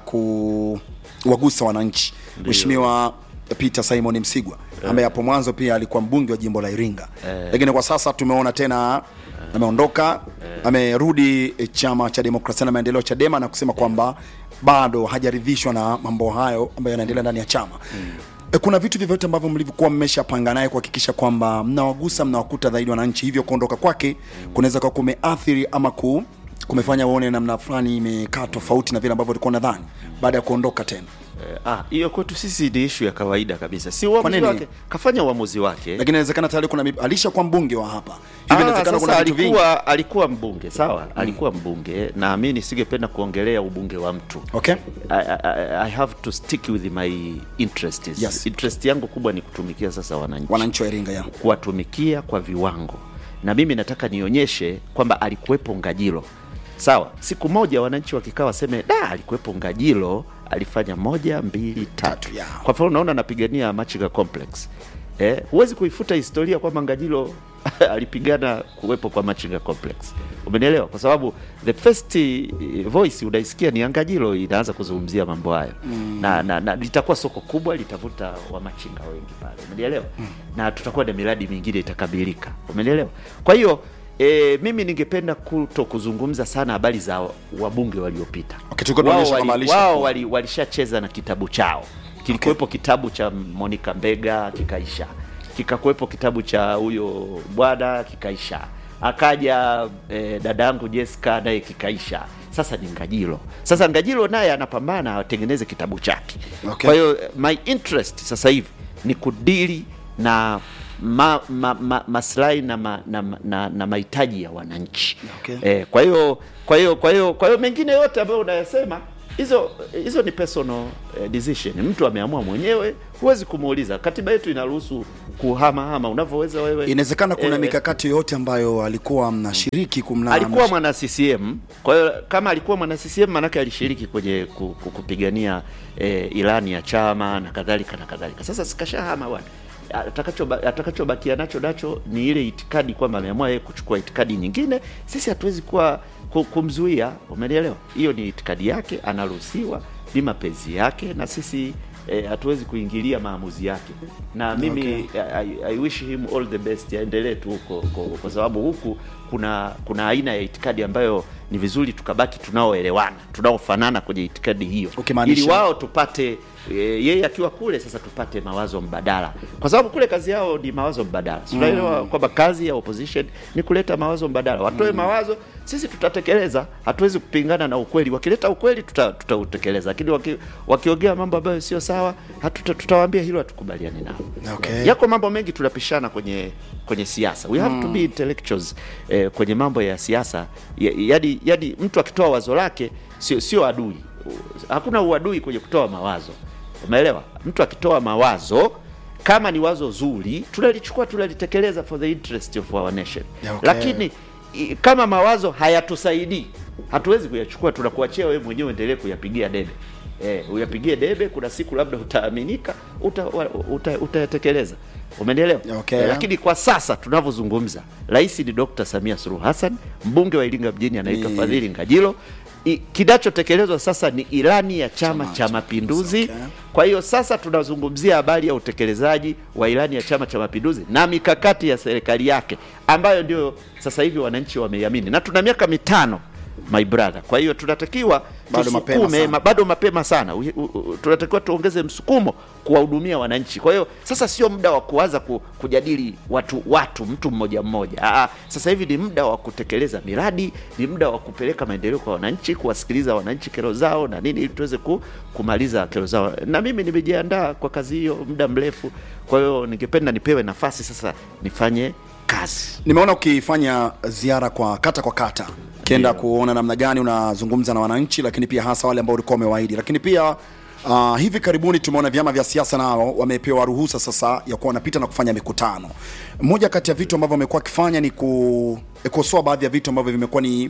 S1: kuwagusa wananchi. Mheshimiwa Peter Simon Msigwa ambaye hapo mwanzo pia alikuwa mbunge wa jimbo la Iringa, lakini kwa sasa tumeona tena ameondoka, amerudi eh, chama cha demokrasia na maendeleo Chadema, na kusema kwamba bado hajaridhishwa na mambo hayo ambayo yanaendelea ndani ya chama. E, kuna vitu vyovyote ambavyo mlivyokuwa mmeshapanga naye kuhakikisha kwamba mnawagusa mnawakuta zaidi wananchi, hivyo kuondoka kwake kunaweza kuwa kumeathiri ama ku, kumefanya uone namna fulani imekaa tofauti na vile ambavyo ulikuwa nadhani baada ya kuondoka tena.
S2: Eh, ah, hiyo kwetu sisi ni ishu ya kawaida kabisa, si
S1: Kwa
S2: uamuzi
S1: nini?
S2: wake, kafanya uamuzi wake.
S1: Lakini inawezekana tayari kuna mip- alishakuwa mbunge wa hapa hivi,
S2: Ah,
S1: inawezekana kuna
S2: sasa
S1: vitu vingi.
S2: alikuwa alikuwa mbunge sawa, alikuwa mbunge na mimi nisingependa kuongelea ubunge wa mtu.
S1: Okay.
S2: I, I, I have to stick with my interests.
S1: Yes.
S2: Interest yangu kubwa ni kutumikia sasa wananchi,
S1: Wananchi wa Iringa ya.
S2: kuwatumikia kwa viwango, na mimi nataka nionyeshe kwamba alikuwepo Ngajilo. Sawa, siku moja wananchi wakikaa waseme da, alikuwepo Ngajilo, alifanya moja mbili tatu.
S1: Tatu, yeah.
S2: Kwa mfano unaona anapigania Machinga Complex eh, huwezi kuifuta historia kwamba Ngajilo alipigana kuwepo kwa Machinga Complex. Umenielewa? Kwa sababu the first eh, voice unaisikia ni ya Ngajilo inaanza kuzungumzia mambo hayo mm. na, na, na litakuwa soko kubwa, litavuta wamachinga wengi pale, umenielewa? mm. na tutakuwa na miradi mingine itakamilika, umenielewa? Kwa hiyo E, mimi ningependa kuto kuzungumza sana habari za wabunge waliopita.
S1: Okay, tulikuwa
S2: Wao
S1: tunaonyesha
S2: wali-
S1: kama alisha-
S2: wao wali- walishacheza na kitabu chao kilikuwepo kitabu cha Monica Mbega kikaisha, kikakuwepo kitabu cha huyo bwana kikaisha, akaja eh, dadangu Jessica naye kikaisha. Sasa ni Ngajilo. Sasa Ngajilo naye anapambana atengeneze kitabu chake.
S1: Okay.
S2: Kwa hiyo eh, my interest sasa hivi ni kudili na ma, ma, ma, maslahi na, ma, na, na, na mahitaji ya wananchi
S1: Okay.
S2: eh, kwa hiyo kwa hiyo kwa hiyo kwa hiyo mengine yote ambayo unayasema hizo hizo ni personal eh, decision. Mtu ameamua mwenyewe, huwezi kumuuliza. Katiba yetu inaruhusu kuhamahama unavyoweza wewe.
S1: Inawezekana kuna
S2: Eh,
S1: mikakati yoyote ambayo alikuwa mnashiriki kumna
S2: alikuwa mwana CCM. Kwa hiyo kama alikuwa mwana CCM, manake alishiriki kwenye ku- ku- kupigania eh, ilani ya chama na kadhalika na kadhalika. Sasa sikashahama bwana, atakachoba- atakachobakia nacho nacho ni ile itikadi kwamba ameamua yeye kuchukua itikadi nyingine. Sisi hatuwezi kuwa ku- kumzuia, umenielewa? Hiyo ni itikadi yake, anaruhusiwa, ni mapenzi yake, na sisi eh, hatuwezi kuingilia maamuzi yake, na mimi I, I wish him all the best, aendelee tu huko huko, kwa sababu huku kuna kuna aina ya itikadi ambayo ni vizuri tukabaki tunaoelewana, tunaofanana kwenye itikadi hiyo,
S1: Ukimaanisha-
S2: ili wao tupate e, yeye akiwa kule sasa tupate mawazo mbadala, kwa sababu kule kazi yao ni mawazo mbadala. Si Tunaelewa kwamba kazi ya opposition ni kuleta mawazo mbadala, watoe mawazo, sisi tutatekeleza. Hatuwezi kupingana na ukweli, wakileta ukweli tuta- tutautekeleza, lakini waki, wakiongea mambo ambayo sio sawa, hatuta, tutawaambia hilo hatukubaliani nao.
S1: Okay.
S2: Yako mambo mengi tunapishana kwenye kwenye siasa, we have to be intellectuals eh, kwenye mambo ya siasa. Ya- Yaani yaani mtu akitoa wazo lake sio sio adui, hakuna uadui kwenye kutoa mawazo, umeelewa? Mtu akitoa mawazo kama ni wazo zuri, tunalichukua tunalitekeleza for the interest of our nation
S1: Yeah, okay.
S2: lakini i- kama mawazo hayatusaidii hatuwezi kuyachukua, tunakuachia wewe mwenyewe endelee kuyapigia debe. Eh, uyapigie debe, kuna siku labda utaaminika, uta, wa- uta, utayatekeleza. Umenielewa?
S1: Okay.
S2: Eh, lakini kwa sasa tunavyozungumza, rais ni Dr. Samia Suluhu Hassan, mbunge wa Iringa mjini anaitwa
S1: Ni-
S2: Fadhili Ngajilo. I- Kinachotekelezwa sasa ni ilani ya Chama
S1: Chama
S2: cha
S1: cha
S2: Mapinduzi.
S1: Okay.
S2: Kwa hiyo sasa tunazungumzia habari ya utekelezaji wa ilani ya Chama cha Mapinduzi na mikakati ya serikali yake ambayo ndio sasa hivi wananchi wameiamini, na tuna miaka mitano my brother. Kwa hiyo tunatakiwa
S1: Bado mapema
S2: tusukume,
S1: sana.
S2: ma, bado mapema sana. U, u, u, tunatakiwa tuongeze msukumo kuwahudumia wananchi. Kwa hiyo sasa sio muda wa kuanza ku, kujadili watu watu mtu mmoja mmoja. Aa, sasa hivi ni muda wa kutekeleza miradi, ni muda wa kupeleka maendeleo kwa wananchi, kuwasikiliza wananchi kero zao na nini, ili tuweze ku, kumaliza kero zao. Na mimi nimejiandaa kwa kazi hiyo muda mrefu, kwa hiyo ningependa nipewe nafasi sasa nifanye kazi.
S1: Nimeona ukifanya ziara kwa kata kwa kata ukienda
S2: Ndio.
S1: kuona namna gani unazungumza na wananchi, lakini pia hasa wale ambao ulikuwa umewaahidi. Lakini pia uh, hivi karibuni tumeona vyama vya siasa nao wamepewa ruhusa sasa ya kuwa wanapita na kufanya mikutano. Moja kati ya vitu ambavyo wamekuwa wakifanya ni kukosoa baadhi ya vitu ambavyo vimekuwa ni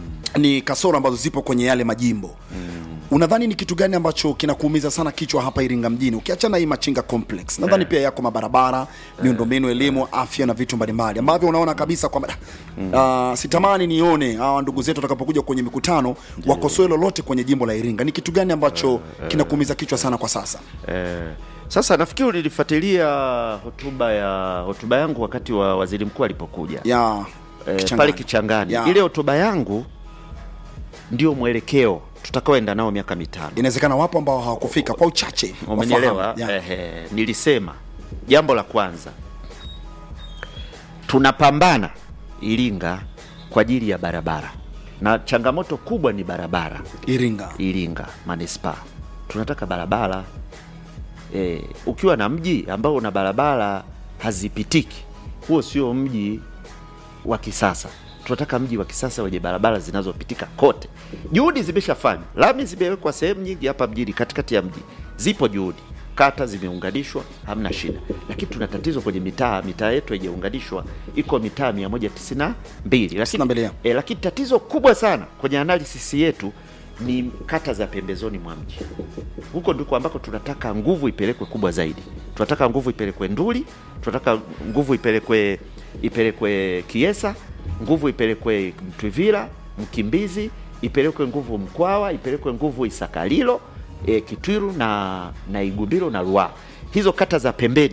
S1: ni kasoro ambazo zipo kwenye yale majimbo unadhani ni kitu gani ambacho kinakuumiza sana kichwa hapa Iringa mjini, ukiachana hii Machinga Complex? Nadhani pia yako mabarabara, miundombinu, elimu, afya na vitu mbalimbali ambavyo unaona kabisa kwamba uh, sitamani nione hawa ndugu zetu watakapokuja kwenye mikutano wakosoe lolote kwenye jimbo la Iringa. Ni kitu gani ambacho kinakuumiza kichwa sana kwa sasa?
S2: Eh, sasa nafikiri ulilifuatilia hotuba ya hotuba yangu wakati wa waziri mkuu alipokuja
S1: ya
S2: eh,
S1: Kichangani.
S2: pale Kichangani.
S1: Ya.
S2: Ile hotuba yangu ndio mwelekeo tutakaoenda nao miaka mitano.
S1: Inawezekana wapo ambao hawakufika kwa uchache,
S2: Umenielewa?
S1: wafahamu. Ya.
S2: Ehe, nilisema jambo la kwanza, tunapambana Iringa kwa ajili ya barabara, na changamoto kubwa ni barabara.
S1: Iringa
S2: Iringa manispaa tunataka barabara e, ukiwa na mji ambao una barabara hazipitiki, huo sio mji wa kisasa. Tunataka mji wa kisasa wenye barabara zinazopitika kote. Juhudi zimeshafanywa, lami zimewekwa sehemu nyingi hapa mjini, katikati ya mji zipo juhudi, kata zimeunganishwa, hamna shida, lakini tuna tatizo kwenye mitaa. Mitaa yetu haijaunganishwa, iko mitaa 192 lakini,
S1: 92, ya.
S2: e, lakini tatizo kubwa sana kwenye analysis yetu ni kata za pembezoni mwa mji. Huko ndiko ambako tunataka nguvu ipelekwe kubwa zaidi. Tunataka nguvu ipelekwe Nduli, tunataka nguvu ipelekwe ipelekwe Kiesa, nguvu ipelekwe Mtwivila, Mkimbizi, ipelekwe nguvu Mkwawa, ipelekwe nguvu Isakalilo, e, Kitwiru na na Igumbiro na Ruaha. Hizo kata za pembeni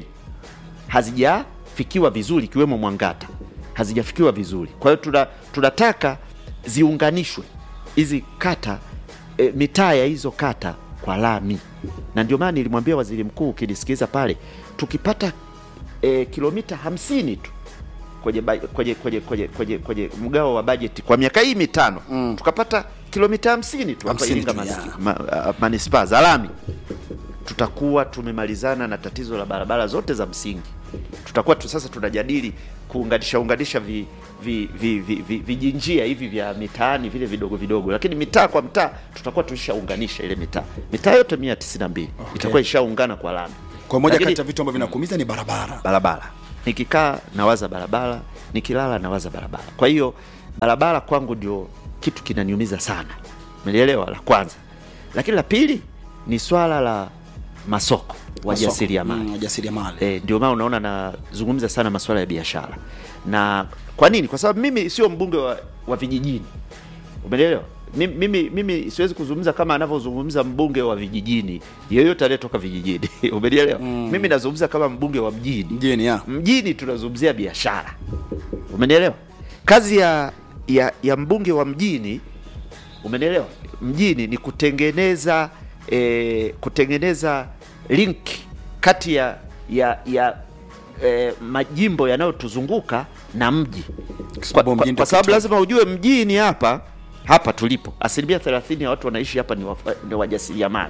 S2: hazijafikiwa vizuri ikiwemo Mwangata hazijafikiwa vizuri. Kwa hiyo tuna, tunataka ziunganishwe hizi kata e, mitaa ya hizo kata kwa lami, na ndio maana nilimwambia waziri mkuu, ukinisikiliza pale, tukipata e, kilomita hamsini tu kwenye, ba- kwenye, kwenye, kwenye, kwenye, kwenye mgao wa bajeti kwa miaka hii mitano mm. tukapata kilomita hamsini tu hapa
S1: 50
S2: Iringa
S1: tu,
S2: manisiki-
S1: yeah.
S2: ma, a- manispaa za lami tutakuwa tumemalizana na tatizo la barabara zote za msingi. Tutakuwa tu sasa tunajadili kuunganisha unganisha vi, vi, vi, vi, vi, vijinjia hivi vya mitaani vile vidogo vidogo, lakini mitaa kwa mtaa tutakuwa tulishaunganisha ile mitaa mitaa yote mia tisini na mbili itakuwa ishaungana kwa lami.
S1: Kwa moja
S2: Lakini-
S1: kati ya vitu ambavyo vinakuumiza ni barabara.
S2: barabara. Nikikaa nawaza barabara, nikilala nawaza barabara. Kwa hiyo barabara kwangu ndio kitu kinaniumiza sana, umenielewa? La kwanza, lakini la pili ni swala la masoko, wajasiriamali
S1: Mm, wajasiriamali.
S2: E, ndio maana unaona nazungumza sana masuala ya biashara. Na kwa nini? Kwa sababu mimi sio mbunge wa, wa vijijini, umeelewa? Mimi, mimi, mimi siwezi kuzungumza kama anavyozungumza mbunge wa vijijini yeyote aliyetoka vijijini umenielewa? Mimi nazungumza kama mbunge wa mjini
S1: Mjini ya.
S2: mjini tunazungumzia biashara, umenielewa? Kazi ya, ya ya mbunge wa mjini, umenielewa? Mjini ni kutengeneza eh, kutengeneza link kati ya ya ya eh, majimbo yanayotuzunguka na mji, kwa,
S1: sababu
S2: kwa,
S1: mjini ndio
S2: kwa sababu
S1: kitovu.
S2: lazima ujue mjini hapa hapa tulipo asilimia 30 ya watu wanaishi hapa ni, wafa- ni wajasiriamali.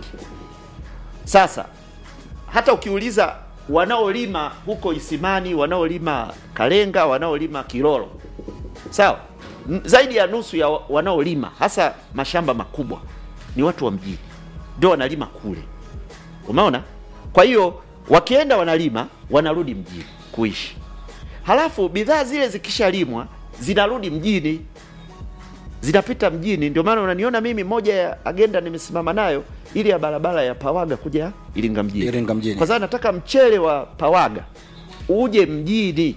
S2: Sasa hata ukiuliza wanaolima huko Isimani, wanaolima Kalenga, wanaolima Kilolo, sawa, N- zaidi ya nusu ya wa- wanaolima hasa mashamba makubwa ni watu wa mjini, ndio wanalima kule, umeona? Kwa hiyo wakienda wanalima, wanarudi mjini kuishi, halafu bidhaa zile zikishalimwa zinarudi mjini zinapita mjini. Ndio maana unaniona mimi, moja ya agenda nimesimama nayo ili ya barabara ya Pawaga kuja Iringa mjini,
S1: Iringa mjini.
S2: kwa sababu nataka mchele wa Pawaga uje mjini,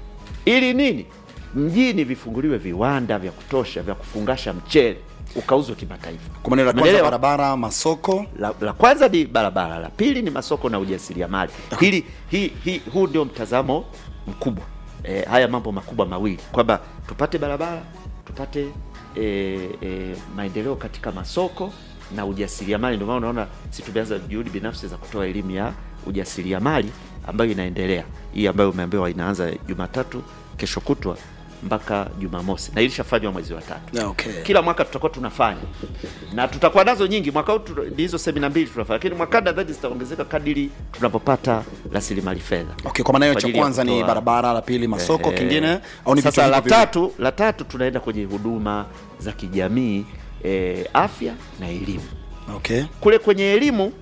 S2: ili nini? Mjini vifunguliwe viwanda vya kutosha vya kufungasha mchele ukauzwe kimataifa.
S1: Kwa maana la kwanza
S2: Umeelewa?
S1: barabara, masoko.
S2: la, la kwanza ni barabara, la pili ni masoko na ujasiriamali. Hili hi, hi, huu ndio mtazamo mkubwa e, haya mambo makubwa mawili kwamba tupate barabara, tupate e, e, maendeleo katika masoko na ujasiriamali. Ndio maana unaona si tumeanza juhudi binafsi za kutoa elimu ya ujasiriamali ambayo inaendelea, hii ambayo umeambiwa inaanza Jumatatu kesho kutwa mpaka Jumamosi na ilishafanywa mwezi wa tatu
S1: Yeah, okay.
S2: kila mwaka tutakuwa tunafanya na tutakuwa nazo nyingi. Mwaka huu tu- ni hizo semina mbili tunafanya, lakini mwakani nadhani zitaongezeka kadiri tunapopata rasilimali fedha.
S1: Okay, kwa maana hiyo
S2: Kwa
S1: cha
S2: ajili ya
S1: kwanza ni
S2: kutoa-
S1: barabara, la pili masoko,
S2: Eh,
S1: kingine au ni vitu
S2: sasa la
S1: hivyo viwili?
S2: tatu, la tatu tunaenda kwenye huduma za kijamii eh, afya na elimu.
S1: Okay.
S2: Kule kwenye elimu,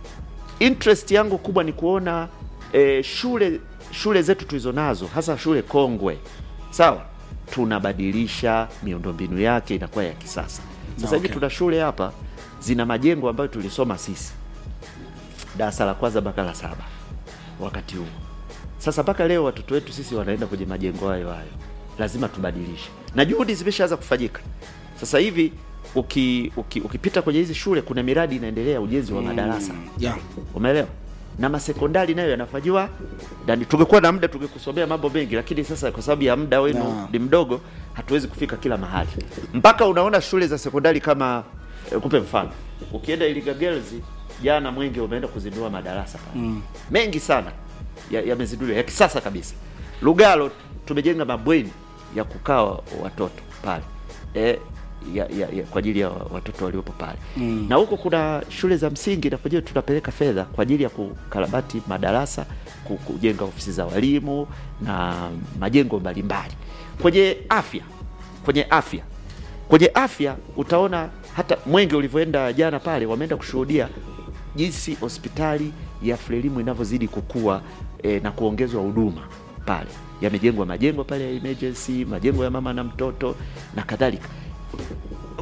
S2: interest yangu kubwa ni kuona eh, shule shule zetu tulizo nazo hasa shule kongwe, sawa, tunabadilisha miundombinu yake inakuwa ya kisasa. Sasa hivi
S1: Okay.
S2: tuna shule hapa zina majengo ambayo tulisoma sisi darasa la kwanza mpaka la saba wakati huo. Sasa mpaka leo watoto wetu sisi wanaenda kwenye majengo hayo hayo, lazima tubadilishe, na juhudi zimeshaanza kufanyika. Sasa hivi uki, uki, ukipita kwenye hizi shule kuna miradi inaendelea, ujenzi wa madarasa
S1: Yeah.
S2: umeelewa na masekondari nayo yanafanyiwa ndani. Tungekuwa na muda tungekusomea mambo mengi, lakini sasa kwa sababu ya muda wenu
S1: Na.
S2: ni mdogo, hatuwezi kufika kila mahali. Mpaka unaona shule za sekondari kama eh, kupe mfano, ukienda Iringa Girls jana Mwenge umeenda kuzindua madarasa pale mengi sana ya- yamezinduliwa ya, kisasa kabisa. Lugalo tumejenga mabweni ya kukaa wa- watoto pale e, ya, ya, ya, kwa ajili ya watoto waliopo pale
S1: Mm.
S2: na huko kuna shule za msingi na kwenyewe tunapeleka fedha kwa ajili ya kukarabati madarasa, ku- kujenga ofisi za walimu na majengo mbalimbali. Kwenye afya, kwenye afya, kwenye afya utaona hata Mwenge ulivyoenda jana pale, wameenda kushuhudia jinsi hospitali ya Frelimu inavyozidi kukua e, na kuongezwa huduma pale. Yamejengwa majengo pale ya emergency, majengo ya mama na mtoto na kadhalika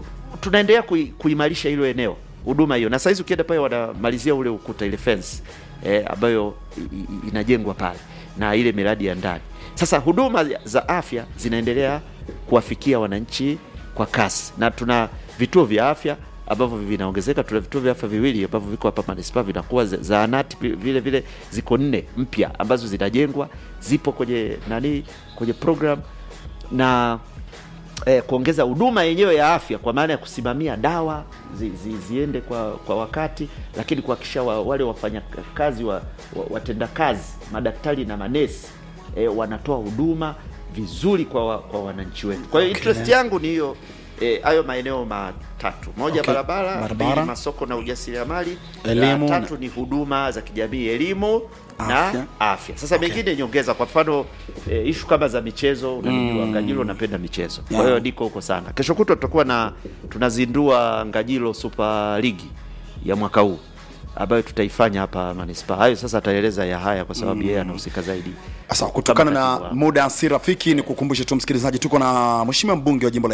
S2: tunaendelea kui, kuimarisha hilo eneo huduma hiyo, na saizi ukienda pale wanamalizia ule ukuta ile fence eh, ambayo i- i- inajengwa pale na ile miradi ya ndani. Sasa huduma za afya zinaendelea kuwafikia wananchi kwa kasi, na tuna vituo vya afya ambavyo vinaongezeka. Tuna vituo vya afya viwili ambavyo viko hapa manispaa vinakuwa, za- zahanati pi- vile vile ziko nne mpya ambazo zinajengwa, zipo kwenye nani, kwenye program na eh, kuongeza huduma yenyewe ya afya kwa maana ya kusimamia dawa zi, zi, ziende kwa, kwa wakati, lakini kuhakikisha wa, wale wafanyakazi wa, wa, watendakazi madaktari na manesi eh, wanatoa huduma vizuri kwa, wa, kwa wananchi wetu. Kwa hiyo
S1: Okay.
S2: interest yangu ni hiyo eh, hayo maeneo matatu: moja
S1: Okay.
S2: barabara,
S1: Barabara.
S2: pili masoko na ujasiriamali,
S1: Elimu
S2: la
S1: na-
S2: tatu ni huduma za kijamii, elimu
S1: Afya.
S2: na afya. Sasa
S1: Okay.
S2: mengine nyongeza, kwa mfano eh, ishu kama za michezo, unanijua Ngajilo napenda michezo, kwa
S1: Yeah.
S2: hiyo niko huko sana. Kesho kutwa tutakuwa na tunazindua Ngajilo Super League ya mwaka huu ambayo tutaifanya hapa manispaa. Hayo sasa ataeleza ya haya kwa sababu yeye anahusika zaidi.
S1: Sasa kutokana
S2: Kama
S1: na
S2: katibu wa-
S1: muda si rafiki, ni kukumbushe tu msikilizaji, tuko na mheshimiwa mbunge wa jimbo la